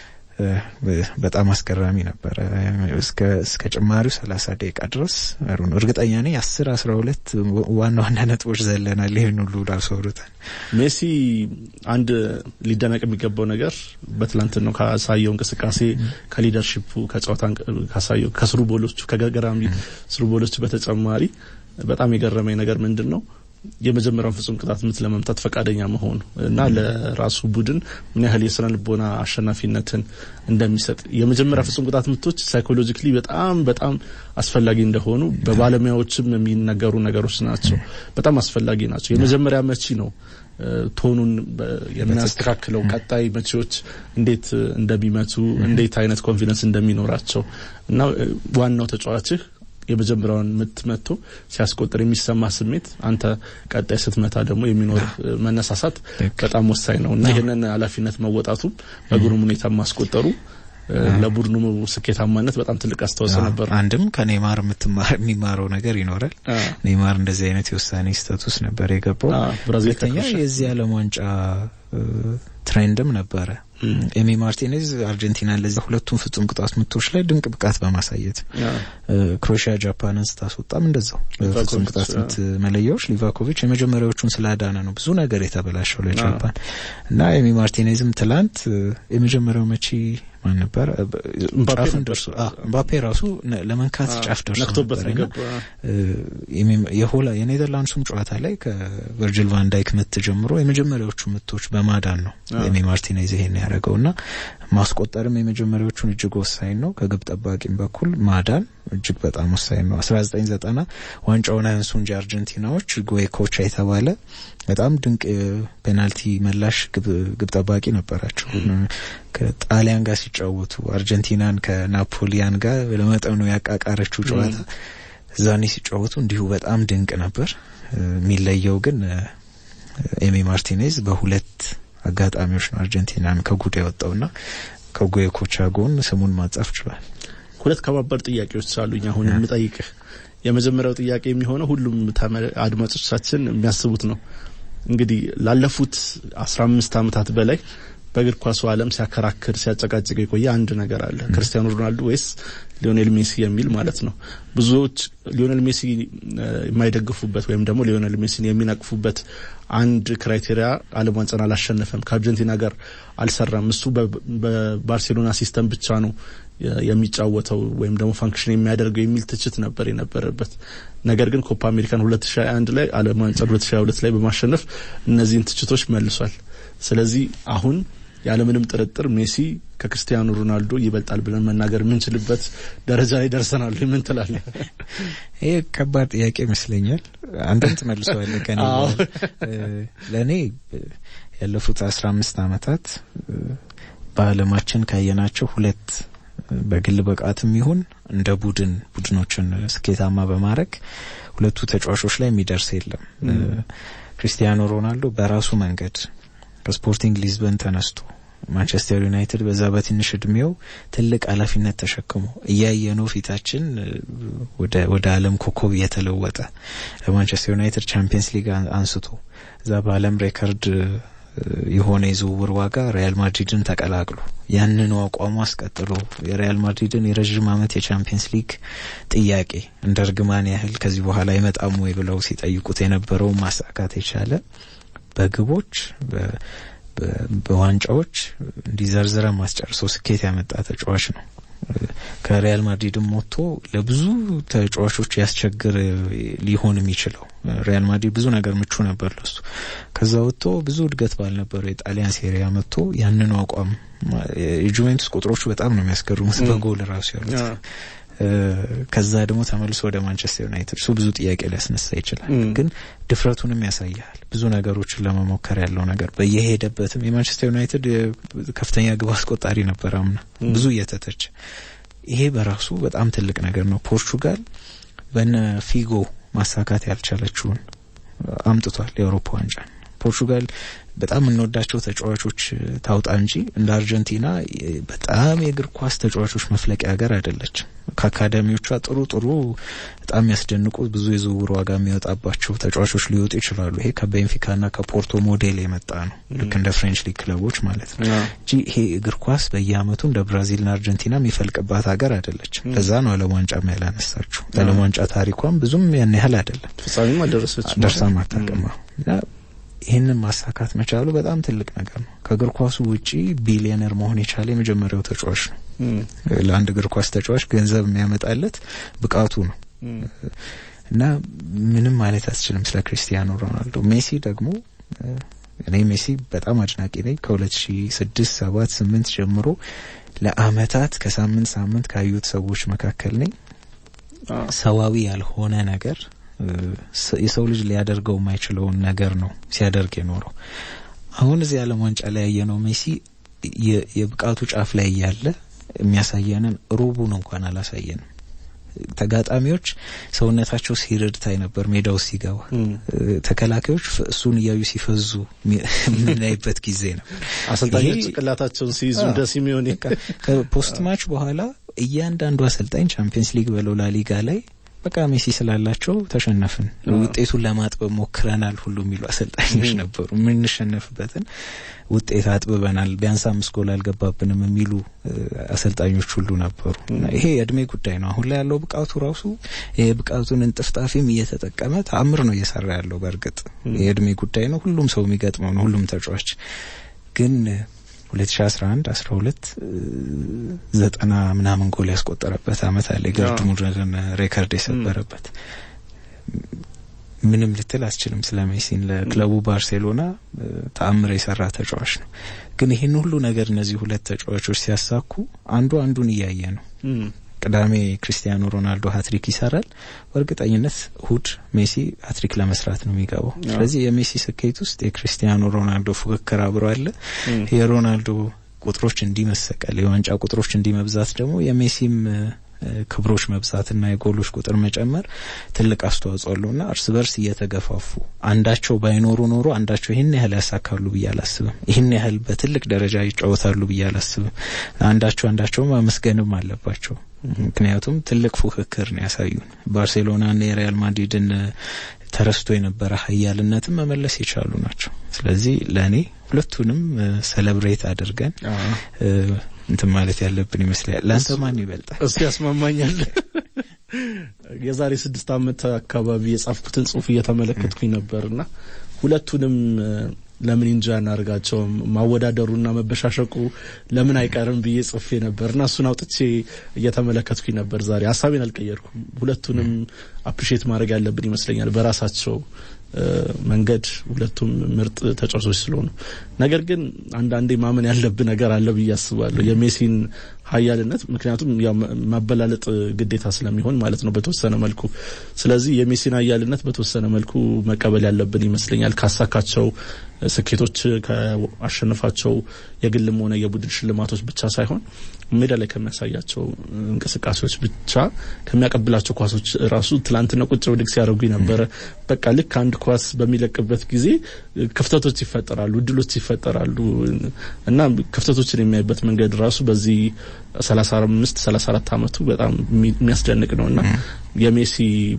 በጣም አስገራሚ ነበረ። እስከ እስከ ጭማሪው ሰላሳ ደቂቃ ድረስ ነው እርግጠኛ ነኝ አስር አስራ ሁለት ዋና ዋና ነጥቦች ዘለናል። ይህን ሁሉ ራሱ አውርተን ሜሲ አንድ ሊደነቅ የሚገባው ነገር በትላንት ነው ካሳየው እንቅስቃሴ ከሊደርሺፑ ከጨዋታ ካሳየው ከስሩ ቦሎቹ ከገራሚ ስሩ ቦሎቹ በተጨማሪ በጣም የገረመኝ ነገር ምንድን ነው የመጀመሪያውን ፍጹም ቅጣት ምት ለመምታት ፈቃደኛ መሆኑ እና ለራሱ ቡድን ምን ያህል የስነ ልቦና አሸናፊነትን እንደሚሰጥ የመጀመሪያ ፍጹም ቅጣት ምቶች ሳይኮሎጂካሊ በጣም በጣም አስፈላጊ እንደሆኑ በባለሙያዎችም የሚነገሩ ነገሮች ናቸው። በጣም አስፈላጊ ናቸው። የመጀመሪያ መቺ ነው ቶኑን የሚያስተካክለው ቀጣይ መቺዎች እንዴት እንደሚመቱ እንዴት አይነት ኮንፊደንስ እንደሚኖራቸው እና ዋናው ተጫዋችህ የመጀመሪያውን ምት መጥቶ ሲያስቆጥር የሚሰማ ስሜት አንተ ቀጣይ ስትመታ ደግሞ የሚኖር መነሳሳት በጣም ወሳኝ ነው እና ይህንን ኃላፊነት መወጣቱም በግሩም ሁኔታ ማስቆጠሩ ለቡድኑ ስኬታማነት በጣም ትልቅ አስተዋጽኦ ነበር። አንድም ከኔይማር የሚማረው ነገር ይኖራል። ኔይማር እንደዚህ አይነት የውሳኔ ስህተት ነበር የገባው። ሁለተኛ የዚህ ዓለም ዋንጫ ትሬንድም ነበረ። ኤሚ ማርቲኔዝ አርጀንቲና ለዚህ ሁለቱም ፍጹም ቅጣት ምቶች ላይ ድንቅ ብቃት በማሳየት ክሮኤሽያ ጃፓንን ስታስወጣም እንደዛው ፍጹም ቅጣት ምት መለያዎች ሊቫኮቪች የመጀመሪያዎቹን ስላዳነ ነው ብዙ ነገር የተበላሸው ለጃፓን እና ኤሚ ማርቲኔዝም ትላንት የመጀመሪያው መቺ ማን ነበር ጫፍን ደርሶ ምባፔ ራሱ ለመንካት ጫፍ ደርሶ ነበር የሆላ የኔዘርላንድሱም ጨዋታ ላይ ከቨርጅል ቫን ዳይክ ምት ጀምሮ የመጀመሪያዎቹ ምቶች በማዳን ነው ኤሚ ማርቲኔዝ ይሄን ያደረገው እና ማስቆጠርም የመጀመሪያዎቹን እጅግ ወሳኝ ነው። ከግብ ጠባቂም በኩል ማዳን እጅግ በጣም ወሳኝ ነው። አስራ ዘጠኝ ዘጠና ዋንጫውን አያንሱ እንጂ አርጀንቲናዎች ጎይኮቻ የተባለ በጣም ድንቅ ፔናልቲ መላሽ ግብ ጠባቂ ነበራቸው። ከጣሊያን ጋር ሲጫወቱ አርጀንቲናን ከናፖሊያን ጋር ለመጠኑ ያቃቃረችው ጨዋታ እዛኔ ሲጫወቱ እንዲሁ በጣም ድንቅ ነበር። የሚለየው ግን ኤሚ ማርቲኔዝ በሁለት አጋጣሚዎች ነው አርጀንቲናን ከጉድ ያወጣውና ከጎየኮቻ ጎን ስሙን ማጻፍ ችሏል። ሁለት ከባባድ ጥያቄዎች አሉኝ አሁን የምጠይቅህ። የመጀመሪያው ጥያቄ የሚሆነው ሁሉም አድማጮቻችን የሚያስቡት ነው። እንግዲህ ላለፉት አስራ አምስት ዓመታት በላይ በእግር ኳሱ ዓለም ሲያከራክር ሲያጨቃጭቅ የቆየ አንድ ነገር አለ። ክርስቲያኖ ሮናልዶ ወይስ ሊዮኔል ሜሲ የሚል ማለት ነው። ብዙዎች ሊዮኔል ሜሲ የማይደግፉበት ወይም ደግሞ ሊዮኔል ሜሲን የሚነቅፉበት አንድ ክራይቴሪያ ዓለም ዋንጫን አላሸነፈም፣ ከአርጀንቲና ጋር አልሰራም፣ እሱ በባርሴሎና ሲስተም ብቻ ነው የሚጫወተው ወይም ደግሞ ፋንክሽን የሚያደርገው የሚል ትችት ነበር የነበረበት። ነገር ግን ኮፓ አሜሪካን 2021 ላይ ዓለም ዋንጫ 2022 ላይ በማሸነፍ እነዚህን ትችቶች መልሷል። ስለዚህ አሁን ያለምንም ጥርጥር ሜሲ ከክርስቲያኖ ሮናልዶ ይበልጣል ብለን መናገር የምንችልበት ደረጃ ላይ ደርሰናል። ምን ትላለህ? ይህ ከባድ ጥያቄ ይመስለኛል። አንተም ትመልሰዋለህ ከኔ ለእኔ ያለፉት አስራ አምስት አመታት በአለማችን ካየናቸው ሁለት በግል ብቃትም ይሁን እንደ ቡድን ቡድኖችን ስኬታማ በማድረግ ሁለቱ ተጫዋቾች ላይ የሚደርስ የለም። ክሪስቲያኖ ሮናልዶ በራሱ መንገድ ከስፖርቲንግ ሊዝበን ተነስቶ ማንቸስተር ዩናይትድ በዛ በትንሽ እድሜው ትልቅ ኃላፊነት ተሸክሞ እያየ ነው ፊታችን ወደ ዓለም ኮከብ እየተለወጠ ለማንቸስተር ዩናይትድ ቻምፒየንስ ሊግ አንስቶ እዛ በዓለም ሬከርድ የሆነ የዝውውር ዋጋ ሪያል ማድሪድን ተቀላቅሎ ያንኑ አቋሙ አስቀጥሎ የሪያል ማድሪድን የረዥም ዓመት የቻምፒየንስ ሊግ ጥያቄ እንደ እርግማን ያህል ከዚህ በኋላ አይመጣም ወይ ብለው ሲጠይቁት የነበረውን ማሳካት የቻለ በግቦች በዋንጫዎች እንዲዘርዝረ ማስጨርሰው ስኬት ያመጣ ተጫዋች ነው። ከሪያል ማድሪድም ወጥቶ ለብዙ ተጫዋቾች ያስቸግር ሊሆን የሚችለው ሪያል ማድሪድ ብዙ ነገር ምቹ ነበር ለሱ። ከዛ ወጥቶ ብዙ እድገት ባልነበረው የጣሊያን ሴሪያ መጥቶ ያንኑ አቋም የጁቬንቱስ ቁጥሮቹ በጣም ነው የሚያስገርሙት በጎል ራሱ ያሉት ከዛ ደግሞ ተመልሶ ወደ ማንቸስተር ዩናይትድ እሱ ብዙ ጥያቄ ሊያስነሳ ይችላል፣ ግን ድፍረቱንም ያሳያል። ብዙ ነገሮችን ለመሞከር ያለው ነገር በየሄደበትም የማንቸስተር ዩናይትድ ከፍተኛ ግብ አስቆጣሪ ነበር አምና ብዙ እየተተቸ። ይሄ በራሱ በጣም ትልቅ ነገር ነው። ፖርቹጋል በነ ፊጎ ማሳካት ያልቻለችውን አምጥቷል የአውሮፓ ዋንጫ። ፖርቹጋል በጣም የምንወዳቸው ተጫዋቾች ታውጣ እንጂ እንደ አርጀንቲና በጣም የእግር ኳስ ተጫዋቾች መፍለቂያ ሀገር አይደለችም። ከአካዳሚዎቿ ጥሩ ጥሩ በጣም የሚያስደንቁ ብዙ የዝውውር ዋጋ የሚወጣባቸው ተጫዋቾች ሊወጡ ይችላሉ። ይሄ ከቤንፊካና ከፖርቶ ሞዴል የመጣ ነው። ልክ እንደ ፍሬንች ሊግ ክለቦች ማለት ነው እንጂ ይሄ እግር ኳስ በየአመቱ እንደ ብራዚልና አርጀንቲና የሚፈልቅባት ሀገር አይደለችም። ለዛ ነው ዓለም ዋንጫም ያላነሳችው። ዓለም ዋንጫ ታሪኳም ብዙም ያን ያህል አይደለም። ፍጻሜም አልደረሰች ደርሳም አታውቅም። ይህንን ማሳካት መቻሉ በጣም ትልቅ ነገር ነው። ከእግር ኳሱ ውጪ ቢሊዮነር መሆን የቻለ የመጀመሪያው ተጫዋች ነው። ለአንድ እግር ኳስ ተጫዋች ገንዘብ የሚያመጣለት ብቃቱ ነው እና ምንም ማለት አትችልም ስለ ክሪስቲያኖ ሮናልዶ። ሜሲ ደግሞ እኔ ሜሲ በጣም አድናቂ ነኝ። ከሁለት ሺ ስድስት ሰባት ስምንት ጀምሮ ለአመታት ከሳምንት ሳምንት ካዩት ሰዎች መካከል ነኝ። ሰዋዊ ያልሆነ ነገር የሰው ልጅ ሊያደርገው የማይችለውን ነገር ነው ሲያደርግ የኖረው። አሁን እዚህ ዓለም ዋንጫ ላይ ያየነው ሜሲ የብቃቱ ጫፍ ላይ እያለ የሚያሳየንን ሩቡን እንኳን አላሳየንም። ተጋጣሚዎች ሰውነታቸው ሲርድ ታይ ነበር ሜዳ ውስጥ ሲገባ። ተከላካዮች እሱን እያዩ ሲፈዙ የምናይበት ጊዜ ነበር። አሰልጣኞች ጭንቅላታቸውን ሲይዙ እንደ ሲሚዮኔ ከፖስት ማች በኋላ እያንዳንዱ አሰልጣኝ ቻምፒየንስ ሊግ በለው ላሊጋ ላይ በቃ ሜሲ ስላላቸው ተሸነፍን፣ ውጤቱን ለማጥበብ ሞክረናል ሁሉ የሚሉ አሰልጣኞች ነበሩ። የምንሸነፍበትን ውጤት አጥብበናል፣ ቢያንስ አምስት ጎል አልገባብንም የሚሉ አሰልጣኞች ሁሉ ነበሩ። ይሄ የእድሜ ጉዳይ ነው። አሁን ላይ ያለው ብቃቱ ራሱ የብቃቱን እንጥፍጣፊም እየተጠቀመ ተአምር ነው እየሰራ ያለው። በእርግጥ የእድሜ ጉዳይ ነው። ሁሉም ሰው የሚገጥመው ነው። ሁሉም ተጫዋች ግን 2011 12 ዘጠና ምናምን ጎል ያስቆጠረበት አመት አለ። የገርድ ሙለርን ሬከርድ የሰበረበት ምንም ልትል አስችልም ስለ ሜሲን። ለክለቡ ባርሴሎና ተአምር የሰራ ተጫዋች ነው። ግን ይህን ሁሉ ነገር እነዚህ ሁለት ተጫዋቾች ሲያሳኩ አንዱ አንዱን እያየ ነው። ቅዳሜ ክሪስቲያኖ ሮናልዶ ሀትሪክ ይሰራል። በእርግጠኝነት እሁድ ሜሲ ሀትሪክ ለመስራት ነው የሚገባው። ስለዚህ የሜሲ ስኬት ውስጥ የክሪስቲያኖ ሮናልዶ ፉክክር አብሮ አለ። የሮናልዶ ቁጥሮች እንዲመሰቀል የዋንጫ ቁጥሮች እንዲመብዛት ደግሞ የሜሲም ክብሮች መብዛትና የጎሎች ቁጥር መጨመር ትልቅ አስተዋጽኦ አለውና እርስ በርስ እየተገፋፉ አንዳቸው ባይኖሩ ኖሮ አንዳቸው ይህን ያህል ያሳካሉ ብዬ አላስብም። ይህን ያህል በትልቅ ደረጃ ይጫወታሉ ብዬ አላስብም። አንዳቸው አንዳቸው ማመስገንም አለባቸው። ምክንያቱም ትልቅ ፉክክር ነው ያሳዩን። ባርሴሎናና የሪያል ማድሪድን ተረስቶ የነበረ ሀያልነትን መመለስ የቻሉ ናቸው። ስለዚህ ለእኔ ሁለቱንም ሰለብሬት አድርገን እንትን ማለት ያለብን ይመስላል። ለአንተ ማን ይበልጣል? እስቲ ያስማማኛል። የዛሬ ስድስት ዓመት አካባቢ የጻፍኩትን ጽሁፍ እየተመለከትኩኝ ነበርና ሁለቱንም ለምን እንጂ አናደርጋቸውም ማወዳደሩና መበሻሸቁ ለምን አይቀርም ብዬ ጽፌ ነበር እና እሱን አውጥቼ እየተመለከትኩኝ ነበር። ዛሬ ሀሳቤን አልቀየርኩም። ሁለቱንም አፕሪሼት ማድረግ ያለብን ይመስለኛል በራሳቸው መንገድ ሁለቱም ምርጥ ተጫዋቾች ስለሆኑ። ነገር ግን አንዳንዴ ማመን ያለብን ነገር አለ ብዬ አስባለሁ የሜሲን ኃያልነት ምክንያቱም ያው ማበላለጥ ግዴታ ስለሚሆን ማለት ነው በተወሰነ መልኩ። ስለዚህ የሜሲን ኃያልነት በተወሰነ መልኩ መቀበል ያለብን ይመስለኛል ካሳካቸው ስኬቶች ከአሸነፋቸው የግልም ሆነ የቡድን ሽልማቶች ብቻ ሳይሆን ሜዳ ላይ ከሚያሳያቸው እንቅስቃሴዎች ብቻ ከሚያቀብላቸው ኳሶች ራሱ ትላንትና ቁጭ ብድግ ሲያደርጉ ነበረ። በቃ ልክ አንድ ኳስ በሚለቅበት ጊዜ ክፍተቶች ይፈጠራሉ፣ እድሎች ይፈጠራሉ እና ክፍተቶችን የሚያይበት መንገድ ራሱ በዚህ ሰላሳ አምስት ሰላሳ አራት አመቱ በጣም የሚያስደንቅ ነው እና የሜሲ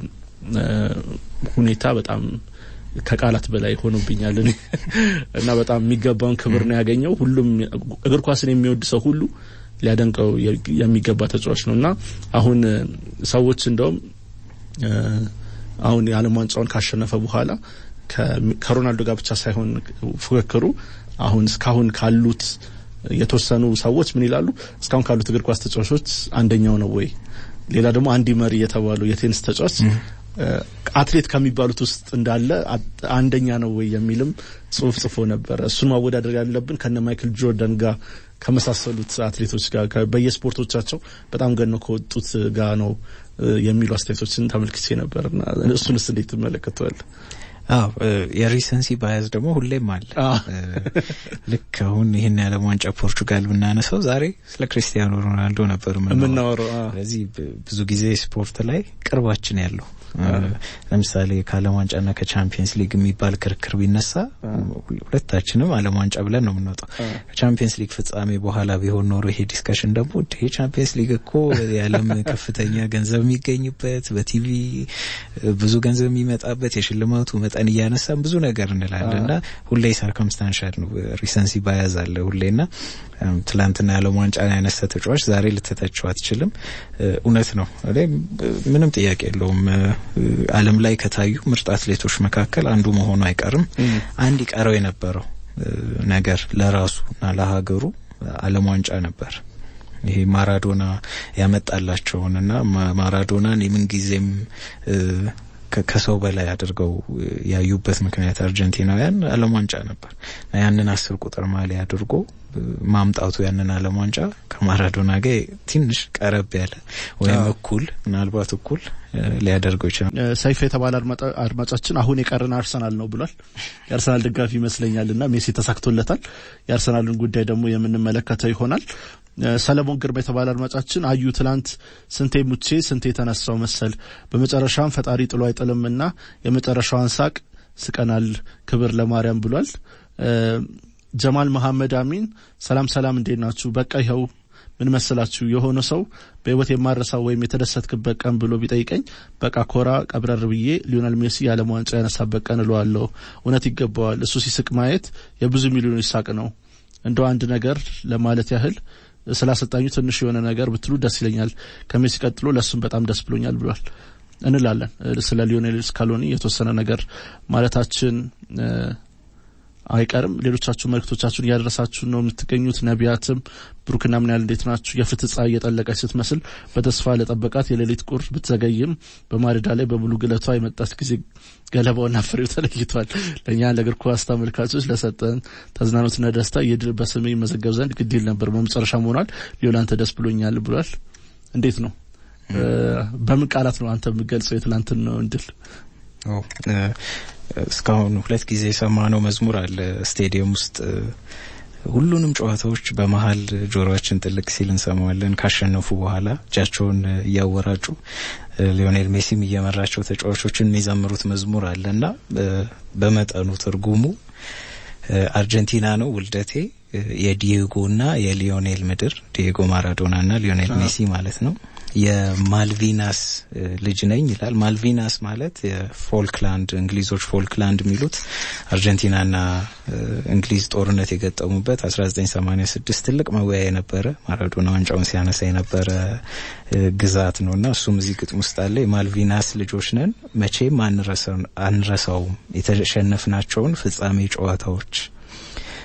ሁኔታ በጣም ከቃላት በላይ ሆኖብኛል እና በጣም የሚገባውን ክብር ነው ያገኘው። ሁሉም እግር ኳስን የሚወድ ሰው ሁሉ ሊያደንቀው የሚገባ ተጫዋች ነው እና አሁን ሰዎች እንደውም አሁን የዓለም ዋንጫውን ካሸነፈ በኋላ ከሮናልዶ ጋር ብቻ ሳይሆን ፉክክሩ አሁን እስካሁን ካሉት የተወሰኑ ሰዎች ምን ይላሉ? እስካሁን ካሉት እግር ኳስ ተጫዋቾች አንደኛው ነው ወይ? ሌላ ደግሞ አንዲ መሪ የተባሉ የቴኒስ ተጫዋች አትሌት ከሚባሉት ውስጥ እንዳለ አንደኛ ነው ወይ የሚልም ጽሁፍ ጽፎ ነበረ። እሱን ማወዳደር ያለብን ከነ ማይክል ጆርዳን ጋር ከመሳሰሉት አትሌቶች ጋር በየስፖርቶቻቸው በጣም ገነው ከወጡት ጋር ነው የሚሉ አስተያየቶችን ተመልክቼ ነበርና እሱንስ እንዴት ትመለከተዋል? አዎ የሪሰንሲ ባያዝ ደግሞ ሁሌም አለ። ልክ አሁን ይህን የዓለም ዋንጫ ፖርቹጋል ብናነሳው ዛሬ ስለ ክሪስቲያኖ ሮናልዶ ነበር የምናወራው። ስለዚህ ብዙ ጊዜ ስፖርት ላይ ቅርባችን ያለው ለምሳሌ ከዓለም ዋንጫና ከቻምፒየንስ ሊግ የሚባል ክርክር ቢነሳ ሁለታችንም ዓለም ዋንጫ ብለን ነው የምንወጣው። ከቻምፒየንስ ሊግ ፍጻሜ በኋላ ቢሆን ኖሮ ይሄ ዲስከሽን ደግሞ ይሄ ቻምፒየንስ ሊግ እኮ የዓለም ከፍተኛ ገንዘብ የሚገኝበት በቲቪ ብዙ ገንዘብ የሚመጣበት የሽልማቱ መጠን እያነሳን ብዙ ነገር እንላለን እና ሁሌ ሰርከምስታንሻል ነው ሪሰንሲ ባያዝ አለ ሁሌና ትላንትና የዓለም ዋንጫን ያነሳ ተጫዋች ዛሬ ልትተቸው አትችልም። እውነት ነው፣ ምንም ጥያቄ የለውም። ዓለም ላይ ከታዩ ምርጥ አትሌቶች መካከል አንዱ መሆኑ አይቀርም። አንድ ይቀረው የነበረው ነገር ለራሱ እና ለሀገሩ ዓለም ዋንጫ ነበር። ይሄ ማራዶና ያመጣላቸውን እና ማራዶናን የምንጊዜም ከሰው በላይ አድርገው ያዩበት ምክንያት አርጀንቲናውያን ዓለም ዋንጫ ነበር። ያንን አስር ቁጥር ማሊያ አድርጎ ማምጣቱ ያንን ዓለም ዋንጫ ከማራዶና ጋር ትንሽ ቀረብ ያለ ወይም እኩል ምናልባት እኩል ሊያደርገው ይችላል። ሰይፍ የተባለ አድማጫችን አሁን የቀረን አርሰናል ነው ብሏል። የአርሰናል ደጋፊ ይመስለኛል እና ሜሲ ተሳክቶለታል። የአርሰናልን ጉዳይ ደግሞ የምንመለከተው ይሆናል። ሰለሞን ግርማ የተባለ አድማጫችን አዩ ትላንት ስንቴ ሙቼ ስንቴ የተነሳው መሰል በመጨረሻም ፈጣሪ ጥሎ አይጥልምና የመጨረሻዋን ሳቅ ስቀናል። ክብር ለማርያም ብሏል። ጀማል መሐመድ አሚን ሰላም ሰላም፣ እንዴት ናችሁ? በቃ ይኸው ምን መሰላችሁ የሆነ ሰው በህይወት የማረሳው ወይም የተደሰትክበት ቀን ብሎ ቢጠይቀኝ በቃ ኮራ ቀብረር ብዬ ሊዮናል ሜሲ የዓለም ዋንጫ ያነሳበት ቀን እለዋለሁ። እውነት ይገባዋል። እሱ ሲስቅ ማየት የብዙ ሚሊዮኖች ሳቅ ነው። እንደው አንድ ነገር ለማለት ያህል ስላሰልጣኙ ትንሽ የሆነ ነገር ብትሉ ደስ ይለኛል። ከሜሲ ቀጥሎ ለእሱም በጣም ደስ ብሎኛል ብሏል እንላለን። ስለ ሊዮኔል ስካሎኒ የተወሰነ ነገር ማለታችን አይቀርም። ሌሎቻችሁ መልእክቶቻችሁን እያደረሳችሁ ነው የምትገኙት። ነቢያትም ብሩክና ምን ያህል እንዴት ናችሁ? የፍትህ ፀሐይ እየጠለቀች ስትመስል በተስፋ ለጠበቃት የሌሊት ቁር ብትዘገይም በማለዳ ላይ በሙሉ ግለቷ የመጣች ጊዜ ገለባውና ፍሬው ተለይቷል። ለእኛ ለእግር ኳስ ተመልካቾች ለሰጠን ተዝናኖትና ደስታ ይህ ድል በስሜ ይመዘገብ ዘንድ ግድ ይል ነበር። በመጨረሻ ሆኗል። ሊዮላንተ ደስ ብሎኛል ብሏል። እንዴት ነው? በምን ቃላት ነው አንተ የምገልጸው የትላንትን ነው እንድል? እስካሁን ሁለት ጊዜ የሰማነው መዝሙር አለ ስቴዲየም ውስጥ ሁሉንም ጨዋታዎች በመሀል ጆሮችን ጥልቅ ሲል እንሰማዋለን። ካሸነፉ በኋላ እጃቸውን እያወራጩ ሊዮኔል ሜሲም እየመራቸው ተጫዋቾችን የሚዘምሩት መዝሙር አለ እና በመጠኑ ትርጉሙ አርጀንቲና ነው ውልደቴ የዲየጎና የሊዮኔል ምድር ዲየጎ ማራዶና እና ሊዮኔል ሜሲ ማለት ነው። የማልቪናስ ልጅ ነኝ ይላል። ማልቪናስ ማለት የፎልክላንድ እንግሊዞች ፎልክላንድ የሚሉት አርጀንቲናና እንግሊዝ ጦርነት የገጠሙበት 1986 ትልቅ መወያ የነበረ ማራዶና ዋንጫውን ሲያነሳ የነበረ ግዛት ነው እና እሱም እዚህ ግጥም ውስጥ አለ። የማልቪናስ ልጆች ነን መቼም አንረሳውም የተሸነፍናቸውን ፍጻሜ ጨዋታዎች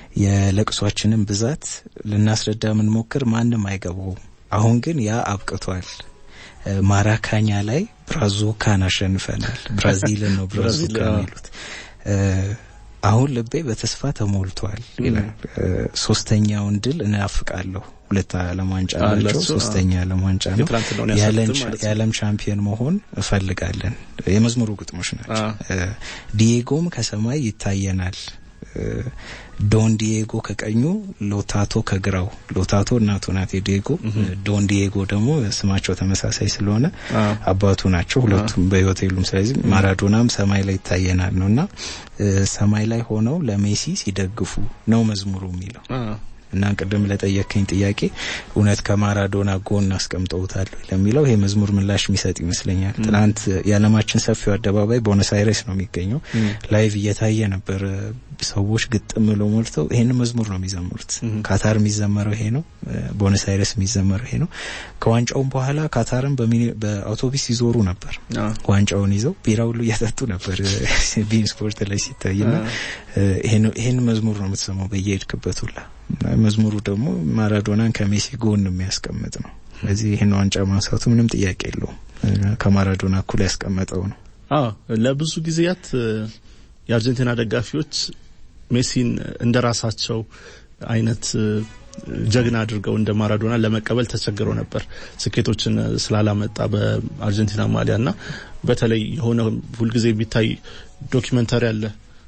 የለቅሷችንን ብዛት ልናስረዳ የምንሞክር ማንም አይገባውም። አሁን ግን ያ አብቅቷል። ማራካኛ ላይ ብራዙካን አሸንፈናል። ብራዚልን ነው ብራዙካ የሚሉት። አሁን ልቤ በተስፋ ተሞልቷል ይላል። ሶስተኛውን ድል እናፍቃለሁ። ሁለት ዓለም ዋንጫ ናቸው። ሶስተኛ ዓለም ዋንጫ ነው። የዓለም ቻምፒየን መሆን እፈልጋለን። የመዝሙሩ ግጥሞች ናቸው። ዲዬጎም ከሰማይ ይታየናል። ዶን ዲዬጎ ከቀኙ ሎታቶ ከግራው። ሎታቶ እናቱ ናት የዲዬጎ። ዶን ዲዬጎ ደግሞ ስማቸው ተመሳሳይ ስለሆነ አባቱ ናቸው። ሁለቱም በሕይወት የሉም። ስለዚህ ማራዶናም ሰማይ ላይ ይታየናል ነው እና ሰማይ ላይ ሆነው ለሜሲ ሲደግፉ ነው መዝሙሩ የሚለው እና ቅድም ለጠየከኝ ጥያቄ እውነት ከማራዶና ጎን አስቀምጠውታል ለሚለው ይሄ መዝሙር ምላሽ የሚሰጥ ይመስለኛል። ትናንት የዓለማችን ሰፊው አደባባይ ቦነስ አይረስ ነው የሚገኘው። ላይቭ እየታየ ነበር። ሰዎች ግጥም ብለው ሞልተው ይሄን መዝሙር ነው የሚዘምሩት። ካታር የሚዘመረው ይሄ ነው። ቦነስ አይረስ የሚዘመረው ይሄ ነው። ከዋንጫውም በኋላ ካታርን በአውቶቡስ ይዞሩ ነበር። ዋንጫውን ይዘው ቢራ ሁሉ እያጠጡ ነበር ቢን ስፖርት ላይ ሲታይና ይሄን መዝሙር ነው የምትሰማው በየሄድክበት ሁላ መዝሙሩ ደግሞ ማራዶናን ከሜሲ ጎን የሚያስቀምጥ ነው። ስለዚህ ይህን ዋንጫ ማንሳቱ ምንም ጥያቄ የለውም። ከማራዶና እኩል ያስቀመጠው ነው። አዎ ለብዙ ጊዜያት የአርጀንቲና ደጋፊዎች ሜሲን እንደ ራሳቸው አይነት ጀግና አድርገው እንደ ማራዶና ለመቀበል ተቸግረው ነበር። ስኬቶችን ስላላመጣ በአርጀንቲና ማሊያ እና በተለይ የሆነ ሁልጊዜ የሚታይ ዶኪመንታሪ አለ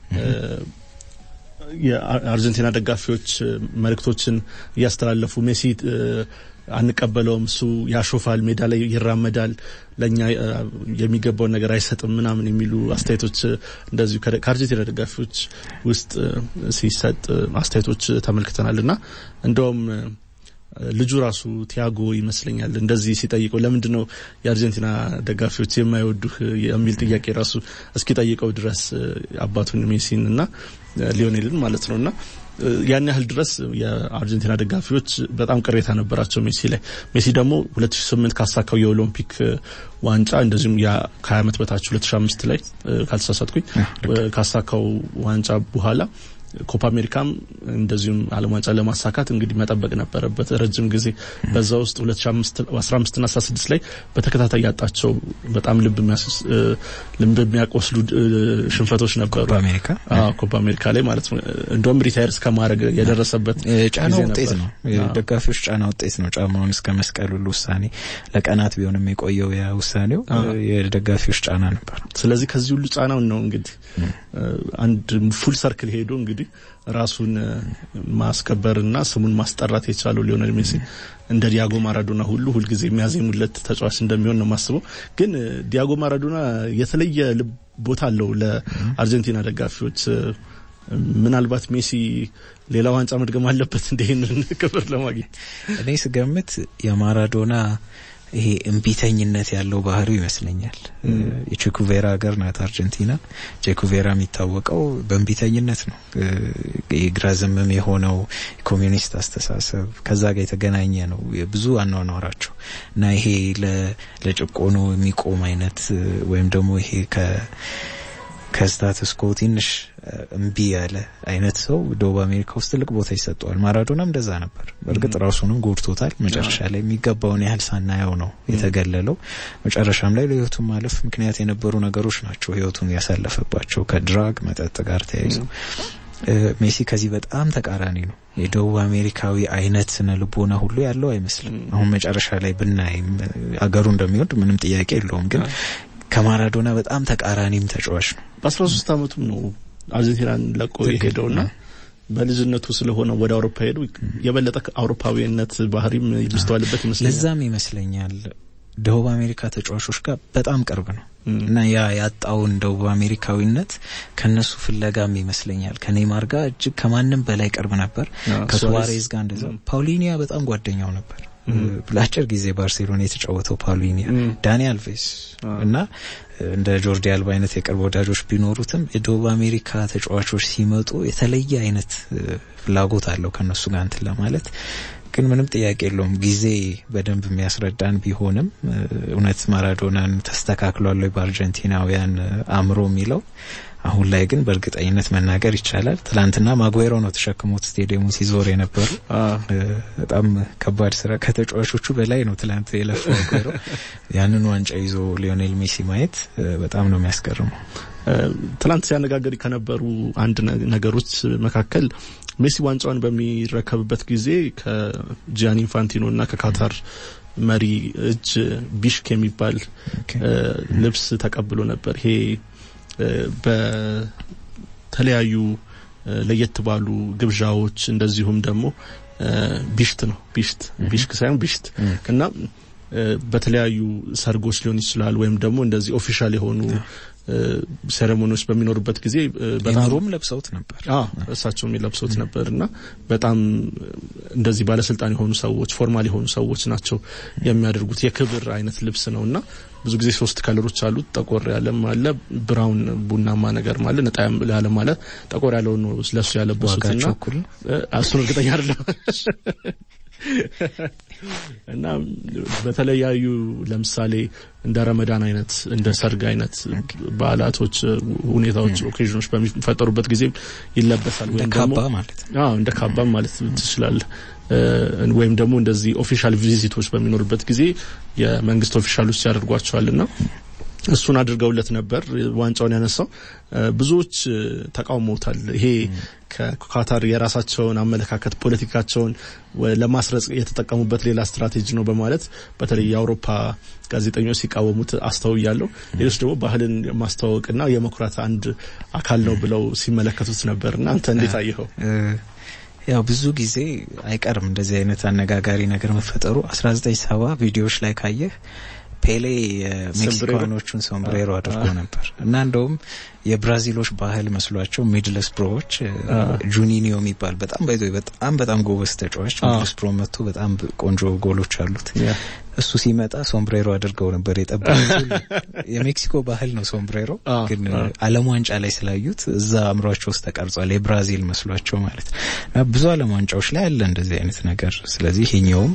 የአርጀንቲና ደጋፊዎች መልእክቶችን እያስተላለፉ ሜሲ አንቀበለውም፣ እሱ ያሾፋል፣ ሜዳ ላይ ይራመዳል፣ ለእኛ የሚገባውን ነገር አይሰጥም ምናምን የሚሉ አስተያየቶች እንደዚሁ ከአርጀንቲና ደጋፊዎች ውስጥ ሲሰጥ አስተያየቶች ተመልክተናል እና እንደውም ልጁ ራሱ ቲያጎ ይመስለኛል እንደዚህ ሲጠይቀው ለምንድን ነው የአርጀንቲና ደጋፊዎች የማይወዱህ የሚል ጥያቄ ራሱ እስኪጠይቀው ድረስ አባቱን ሜሲን እና ሊዮኔልን ማለት ነው እና ያን ያህል ድረስ የአርጀንቲና ደጋፊዎች በጣም ቅሬታ ነበራቸው ሜሲ ላይ። ሜሲ ደግሞ 2008 ካሳካው የኦሎምፒክ ዋንጫ እንደዚሁም ከ20 ዓመት በታች 2005 ላይ ካልተሳሳትኩኝ ካሳካው ዋንጫ በኋላ ኮፓ አሜሪካም እንደዚሁም ዓለም ዋንጫ ለማሳካት እንግዲህ መጠበቅ ነበረበት ረጅም ጊዜ። በዛ ውስጥ 2015 እና 16 ላይ በተከታታይ ያጣቸው በጣም ልብ የሚያቆስሉ ሽንፈቶች ነበሩ። ኮፓ አሜሪካ ላይ ማለት ነው። እንደውም ሪታየር እስከ ማድረግ የደረሰበት ጫና ውጤት ነው። ደጋፊዎች ጫና ውጤት ነው። ጫማውን እስከ መስቀል ሁሉ ውሳኔ ለቀናት ቢሆንም የቆየው ያ ውሳኔው የደጋፊዎች ጫና ነበር። ስለዚህ ከዚህ ሁሉ ጫናውን ነው እንግዲህ አንድ ፉል ሰርክል ሄዶ እንግዲህ ራሱን ማስከበርና ስሙን ማስጠራት የቻለው ሊዮኔል ሜሲ እንደ ዲያጎ ማራዶና ሁሉ ሁልጊዜ የሚያዜሙለት ተጫዋች እንደሚሆን ነው የማስበው። ግን ዲያጎ ማራዶና የተለየ ቦታ አለው ለአርጀንቲና ደጋፊዎች። ምናልባት ሜሲ ሌላ ዋንጫ መድገም አለበት እንደ ይህንን ክብር ለማግኘት እኔ ስገምት የማራዶና ይሄ እምቢተኝነት ያለው ባህሪው ይመስለኛል። የቼኩቬራ ሀገር ናት አርጀንቲና። ቼኩቬራ የሚታወቀው በእምቢተኝነት ነው። የግራ ዘመም የሆነው ኮሚዩኒስት አስተሳሰብ ከዛ ጋር የተገናኘ ነው ብዙ አኗኗራቸው እና ይሄ ለጭቆኖ የሚቆም አይነት ወይም ደግሞ ይሄ ከ ከስታትስ ኮ ትንሽ እምቢ ያለ አይነት ሰው ደቡብ አሜሪካ ውስጥ ትልቅ ቦታ ይሰጠዋል። ማራዶናም እንደዛ ነበር። በእርግጥ ራሱንም ጎድቶታል። መጨረሻ ላይ የሚገባውን ያህል ሳናየው ነው የተገለለው። መጨረሻም ላይ ለሕይወቱን ማለፍ ምክንያት የነበሩ ነገሮች ናቸው ሕይወቱን ያሳለፈባቸው ከድራግ መጠጥ ጋር ተያይዘው። ሜሲ ከዚህ በጣም ተቃራኒ ነው። የደቡብ አሜሪካዊ አይነት ስነ ልቦና ሁሉ ያለው አይመስልም። አሁን መጨረሻ ላይ ብናይም አገሩ እንደሚወድ ምንም ጥያቄ የለውም ግን ከማራዶና በጣም ተቃራኒም ተጫዋች ነው። በአስራ ሶስት አመቱም ነው አርጀንቲናን ለቆ የሄደውና በልጅነቱ ስለሆነ ወደ አውሮፓ ሄዱ የበለጠ አውሮፓዊነት ባህሪም የሚስተዋልበት ይመስለኛል። ለዛም ይመስለኛል ደቡብ አሜሪካ ተጫዋቾች ጋር በጣም ቅርብ ነው እና ያ ያጣውን ደቡብ አሜሪካዊነት ከነሱ ፍለጋም ይመስለኛል ከኔይማር ጋር እጅግ ከማንም በላይ ቅርብ ነበር። ከሱዋሬዝ ጋር እንደዛ። ፓውሊኒያ በጣም ጓደኛው ነበር። ለአጭር ጊዜ ባርሴሎና የተጫወተው ፓውሊኒያ፣ ዳኒ አልቬስ እና እንደ ጆርዲ አልባ አይነት የቅርብ ወዳጆች ቢኖሩትም የደቡብ አሜሪካ ተጫዋቾች ሲመጡ የተለየ አይነት ፍላጎት አለው ከነሱ ጋር እንትን ለማለት ግን ምንም ጥያቄ የለውም ጊዜ በደንብ የሚያስረዳን ቢሆንም እውነት ማራዶናን ተስተካክሏል ወይ በአርጀንቲናውያን አእምሮ የሚለው አሁን ላይ ግን በእርግጠኝነት መናገር ይቻላል። ትላንትና ማጉዌሮ ነው ተሸክሞት ስቴዲየሙን ሲዞር የነበሩ። በጣም ከባድ ስራ ከተጫዋቾቹ በላይ ነው ትላንት የለፈው ማጉዌሮ። ያንን ዋንጫ ይዞ ሊዮኔል ሜሲ ማየት በጣም ነው የሚያስገርመው። ትላንት ሲያነጋገር ከነበሩ አንድ ነገሮች መካከል ሜሲ ዋንጫውን በሚረከብበት ጊዜ ከጂያኒ ኢንፋንቲኖ እና ከካታር መሪ እጅ ቢሽክ የሚባል ልብስ ተቀብሎ ነበር። ይሄ በተለያዩ ለየት ባሉ ግብዣዎች እንደዚሁም ደግሞ ቢሽት ነው ቢሽት ቢሽክ ሳይሆን ቢሽት እና በተለያዩ ሰርጎች ሊሆን ይችላል ወይም ደግሞ እንደዚህ ኦፊሻል የሆኑ ሴሬሞኒዎች በሚኖሩበት ጊዜ በጣም ለብሰውት ነበር። አዎ እሳቸውም የለብሰውት ነበር እና በጣም እንደዚህ ባለስልጣን የሆኑ ሰዎች ፎርማል የሆኑ ሰዎች ናቸው የሚያደርጉት የክብር አይነት ልብስ ነው እና ብዙ ጊዜ ሶስት ከለሮች አሉት። ጠቆር ያለም አለ፣ ብራውን ቡናማ ነገር አለ፣ ነጣ ያለ ማለት ጠቆር ያለው ነው ለሱ ያለበሱትና እሱን እርግጠኛ አይደለም እና በተለያዩ ለምሳሌ እንደ ረመዳን አይነት እንደ ሰርግ አይነት በዓላቶች፣ ሁኔታዎች፣ ኦኬዥኖች በሚፈጠሩበት ጊዜ ይለበሳል። ወይም ካባ ማለት አዎ እንደ ካባም ማለት ትችላለህ። ወይም ደግሞ እንደዚህ ኦፊሻል ቪዚቶች በሚኖርበት ጊዜ የመንግስት ኦፊሻሎች ያደርጓቸዋልና እሱን አድርገውለት ነበር ዋንጫውን ያነሳው። ብዙዎች ተቃውመውታል። ይሄ ከካታር የራሳቸውን አመለካከት ፖለቲካቸውን ለማስረጽ የተጠቀሙበት ሌላ ስትራቴጂ ነው በማለት በተለይ የአውሮፓ ጋዜጠኞች ሲቃወሙት አስተውያለሁ። ሌሎች ደግሞ ባህልን ማስተዋወቅና የመኩራት አንድ አካል ነው ብለው ሲመለከቱት ነበር እና አንተ እንዴት አየኸው? ያው ብዙ ጊዜ አይቀርም እንደዚህ አይነት አነጋጋሪ ነገር መፈጠሩ። አስራ ዘጠኝ ሰባ ቪዲዮዎች ላይ ካየህ ፔሌ የሜክሲካኖቹን ሶምብሬሮ አድርጎ ነበር እና እንደውም የብራዚሎች ባህል መስሏቸው ሚድልስ ፕሮዎች ጁኒኒዮ የሚባል በጣም ባይዞ በጣም በጣም ጎበዝ ተጫዋች ሚድልስ ፕሮ መጥቶ በጣም ቆንጆ ጎሎች አሉት። እሱ ሲመጣ ሶምብሬሮ አድርገው ነበር የጠበቁት። የሜክሲኮ ባህል ነው ሶምብሬሮ፣ ግን ዓለም ዋንጫ ላይ ስላዩት እዛ አእምሯቸው ውስጥ ተቀርጿል። የብራዚል መስሏቸው ማለት ነው። ብዙ ዓለም ዋንጫዎች ላይ አለ እንደዚህ አይነት ነገር። ስለዚህ ይሄኛውም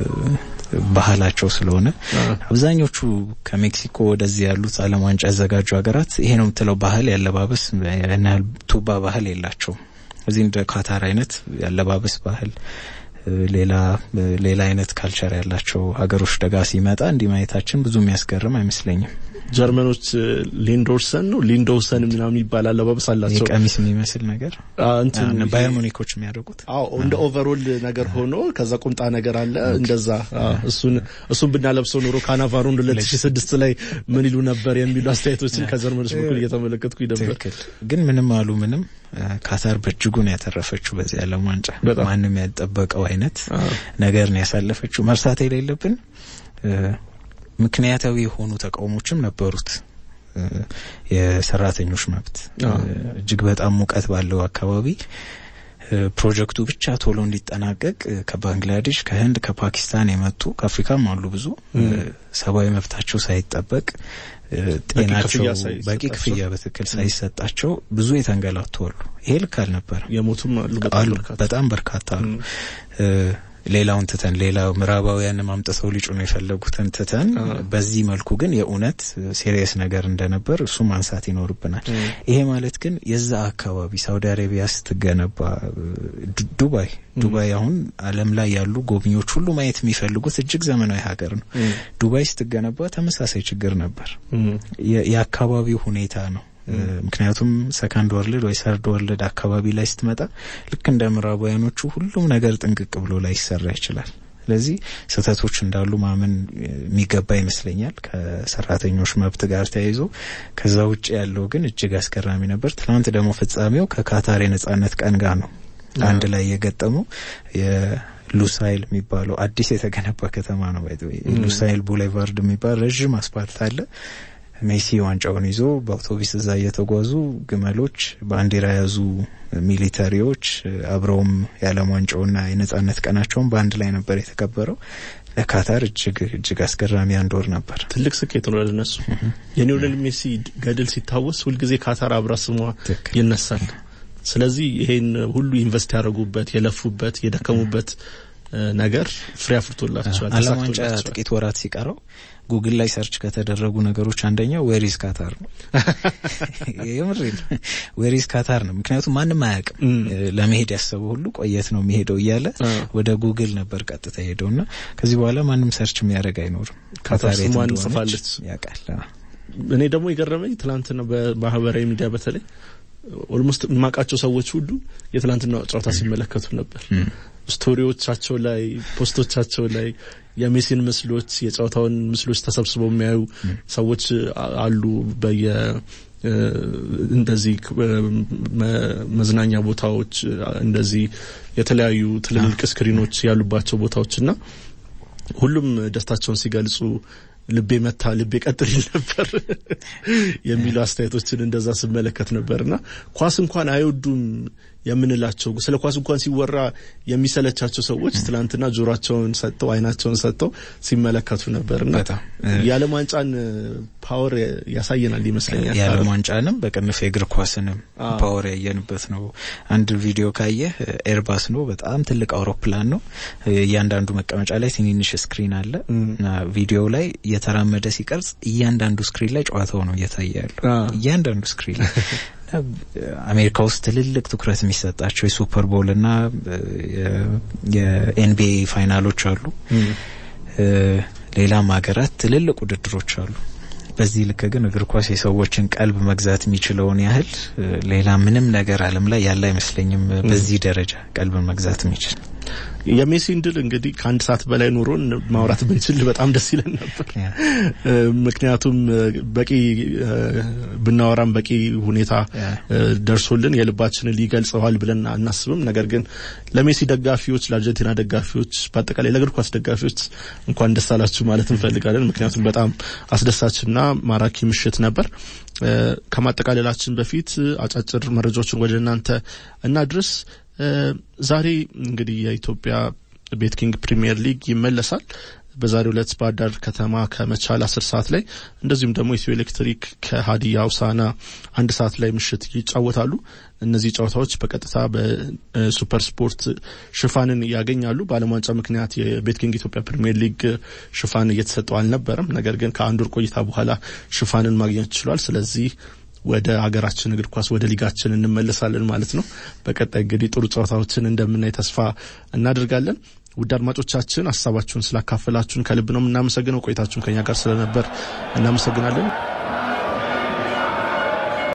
ባህላቸው ስለሆነ አብዛኞቹ ከሜክሲኮ ወደዚህ ያሉት ዓለም ዋንጫ ያዘጋጁ ሀገራት ይሄ ነው የምትለው ባህል ያለባበስ ያን ያህል ቱባ ባህል የላቸውም። እዚህ እንደ ካታር አይነት ያለባበስ ባህል ሌላ ሌላ አይነት ካልቸር ያላቸው ሀገሮች ደጋ ሲመጣ እንዲህ ማየታችን ብዙ የሚያስገርም አይመስለኝም። ጀርመኖች ሊንዶርሰን ነው ሊንዶሰን ምናምን የሚባል አለባበስ አላቸው። ቀሚስ የሚመስል ነገር እንትን ባየር ሙኒኮች የሚያደርጉት አዎ፣ እንደ ኦቨሮል ነገር ሆኖ ከዛ ቁምጣ ነገር አለ እንደዛ። እሱን እሱን ብናለብሰው ኑሮ ካናቫሮን 2006 ላይ ምን ይሉ ነበር የሚሉ አስተያየቶችን ከጀርመኖች በኩል እየተመለከትኩኝ ነበር። ግን ምንም አሉ ምንም ካታር በእጅጉን ያተረፈችው በዚህ ዓለም ዋንጫ ማንም ያልጠበቀው አይነት ነገር ነው ያሳለፈችው። መርሳት የሌለብን ምክንያታዊ የሆኑ ተቃውሞችም ነበሩት። የሰራተኞች መብት እጅግ በጣም ሙቀት ባለው አካባቢ ፕሮጀክቱ ብቻ ቶሎ እንዲጠናቀቅ ከባንግላዴሽ፣ ከህንድ፣ ከፓኪስታን የመጡ ከአፍሪካም አሉ ብዙ ሰብአዊ መብታቸው ሳይጠበቅ ጤናቸው በቂ ክፍያ በትክክል ሳይሰጣቸው ብዙ የተንገላቱ አሉ። ይሄ ልክ አልነበረም። የሞቱም አሉ፣ በጣም በርካታ አሉ። ሌላውን ትተን ሌላ ምዕራባውያንም አምጥተው ሊጩ ነው የፈለጉትን ትተን በዚህ መልኩ ግን የእውነት ሴሪየስ ነገር እንደነበር እሱ ማንሳት ይኖርብናል። ይሄ ማለት ግን የዛ አካባቢ ሳውዲ አረቢያ ስትገነባ ዱባይ ዱባይ አሁን ዓለም ላይ ያሉ ጎብኚዎች ሁሉ ማየት የሚፈልጉት እጅግ ዘመናዊ ሀገር ነው። ዱባይ ስትገነባ ተመሳሳይ ችግር ነበር። የአካባቢው ሁኔታ ነው። ምክንያቱም ሰካንድ ወርልድ ወይ ሰርድ ወርልድ አካባቢ ላይ ስትመጣ ልክ እንደ ምዕራባውያኖቹ ሁሉም ነገር ጥንቅቅ ብሎ ላይ ይሰራ ይችላል። ስለዚህ ስህተቶች እንዳሉ ማመን የሚገባ ይመስለኛል ከሰራተኞች መብት ጋር ተያይዞ። ከዛ ውጭ ያለው ግን እጅግ አስገራሚ ነበር። ትናንት ደግሞ ፍጻሜው ከካታር የነጻነት ቀን ጋር ነው አንድ ላይ የገጠመው ሉሳይል የሚባለው አዲስ የተገነባ ከተማ ነው። ሉሳይል ቡሌቫርድ የሚባል ረዥም አስፓልት አለ። ሜሲ ዋንጫውን ይዞ በአውቶቡስ እዛ እየተጓዙ ግመሎች፣ ባንዲራ የያዙ ሚሊተሪዎች አብረውም የዓለም ዋንጫውና የነጻነት ቀናቸውን በአንድ ላይ ነበር የተከበረው። ለካታር እጅግ እጅግ አስገራሚ አንድ ወር ነበር። ትልቅ ስኬት ነው ለነሱ። የሊዮኔል ሜሲ ገድል ሲታወስ ሁልጊዜ ካታር አብራ ስሟ ይነሳል። ስለዚህ ይሄን ሁሉ ኢንቨስት ያደረጉበት የለፉበት የደከሙበት ነገር ፍሬ አፍርቶላቸዋል። ዓለም ዋንጫ ጥቂት ወራት ሲቀረው ጉግል ላይ ሰርች ከተደረጉ ነገሮች አንደኛው ዌሪዝ ካታር ነው። የምሬ ነው። ዌሪዝ ካታር ነው። ምክንያቱም ማንም አያውቅም። ለመሄድ ያሰበው ሁሉ ቆየት ነው የሚሄደው እያለ ወደ ጉግል ነበር ቀጥታ ሄደው እና ከዚህ በኋላ ማንም ሰርች የሚያደርግ አይኖርም። ካታር ስሟን ጽፋለች ያውቃል። እኔ ደግሞ የገረመኝ ትናንትና በማህበራዊ ሚዲያ በተለይ ኦልሞስት የማውቃቸው ሰዎች ሁሉ የትላንትና ጨዋታ ሲመለከቱ ነበር። ስቶሪዎቻቸው ላይ ፖስቶቻቸው ላይ የሜሲን ምስሎች የጨዋታውን ምስሎች ተሰብስበው የሚያዩ ሰዎች አሉ። በየ እንደዚህ መዝናኛ ቦታዎች እንደዚህ የተለያዩ ትልልቅ ስክሪኖች ያሉባቸው ቦታዎች እና ሁሉም ደስታቸውን ሲገልጹ ልቤ መታ ልቤ ቀጥል ይል ነበር የሚሉ አስተያየቶችን እንደዛ ስመለከት ነበርና ኳስ እንኳን አይወዱም የምንላቸው ስለ ኳስ እንኳን ሲወራ የሚሰለቻቸው ሰዎች ትላንትና ጆሯቸውን ሰጥተው አይናቸውን ሰጥተው ሲመለከቱ ነበርና የዓለም ዋንጫን ፓወር ያሳየናል ይመስለኛል። የዓለም ዋንጫንም በቅንፍ የእግር ኳስንም ፓወር ያየንበት ነው። አንድ ቪዲዮ ካየህ ኤርባስ ነው፣ በጣም ትልቅ አውሮፕላን ነው። እያንዳንዱ መቀመጫ ላይ ትንንሽ ስክሪን አለ እና ቪዲዮው ላይ እየተራመደ ሲቀርጽ እያንዳንዱ ስክሪን ላይ ጨዋታው ነው እየታየ ያለው እያንዳንዱ ስክሪን ላይ አሜሪካ ውስጥ ትልልቅ ትኩረት የሚሰጣቸው የሱፐር ቦል እና የኤንቢኤ ፋይናሎች አሉ። ሌላም ሀገራት ትልልቅ ውድድሮች አሉ። በዚህ ልክ ግን እግር ኳስ የሰዎችን ቀልብ መግዛት የሚችለውን ያህል ሌላ ምንም ነገር ዓለም ላይ ያለ አይመስለኝም። በዚህ ደረጃ ቀልብን መግዛት የሚችል የሜሲን ድል እንግዲህ ከአንድ ሰዓት በላይ ኖሮን ማውራት ብንችል በጣም ደስ ይለን ነበር። ምክንያቱም በቂ ብናወራም በቂ ሁኔታ ደርሶልን የልባችንን ሊገልጸዋል ብለን አናስብም። ነገር ግን ለሜሲ ደጋፊዎች፣ ለአርጀንቲና ደጋፊዎች፣ በአጠቃላይ ለእግር ኳስ ደጋፊዎች እንኳን ደስ አላችሁ ማለት እንፈልጋለን። ምክንያቱም በጣም አስደሳችና ማራኪ ምሽት ነበር። ከማጠቃለላችን በፊት አጫጭር መረጃዎችን ወደ እናንተ እናድርስ። ዛሬ እንግዲህ የኢትዮጵያ ቤት ኪንግ ፕሪሚየር ሊግ ይመለሳል። በዛሬው ዕለት ባህር ዳር ከተማ ከመቻል አስር ሰዓት ላይ እንደዚሁም ደግሞ ኢትዮ ኤሌክትሪክ ከሀዲያ ሆሳዕና አንድ ሰዓት ላይ ምሽት ይጫወታሉ። እነዚህ ጨዋታዎች በቀጥታ በሱፐር ስፖርት ሽፋንን ያገኛሉ። በዓለም ዋንጫ ምክንያት የቤት ኪንግ ኢትዮጵያ ፕሪሚየር ሊግ ሽፋን እየተሰጠው አልነበረም። ነገር ግን ከአንድ ወር ቆይታ በኋላ ሽፋንን ማግኘት ችሏል። ስለዚህ ወደ ሀገራችን እግር ኳስ ወደ ሊጋችን እንመለሳለን ማለት ነው። በቀጣይ እንግዲህ ጥሩ ጨዋታዎችን እንደምናይ ተስፋ እናደርጋለን። ውድ አድማጮቻችን ሀሳባችሁን ስላካፈላችሁን ከልብ ነው የምናመሰግነው። ቆይታችሁን ከኛ ጋር ስለነበር እናመሰግናለን።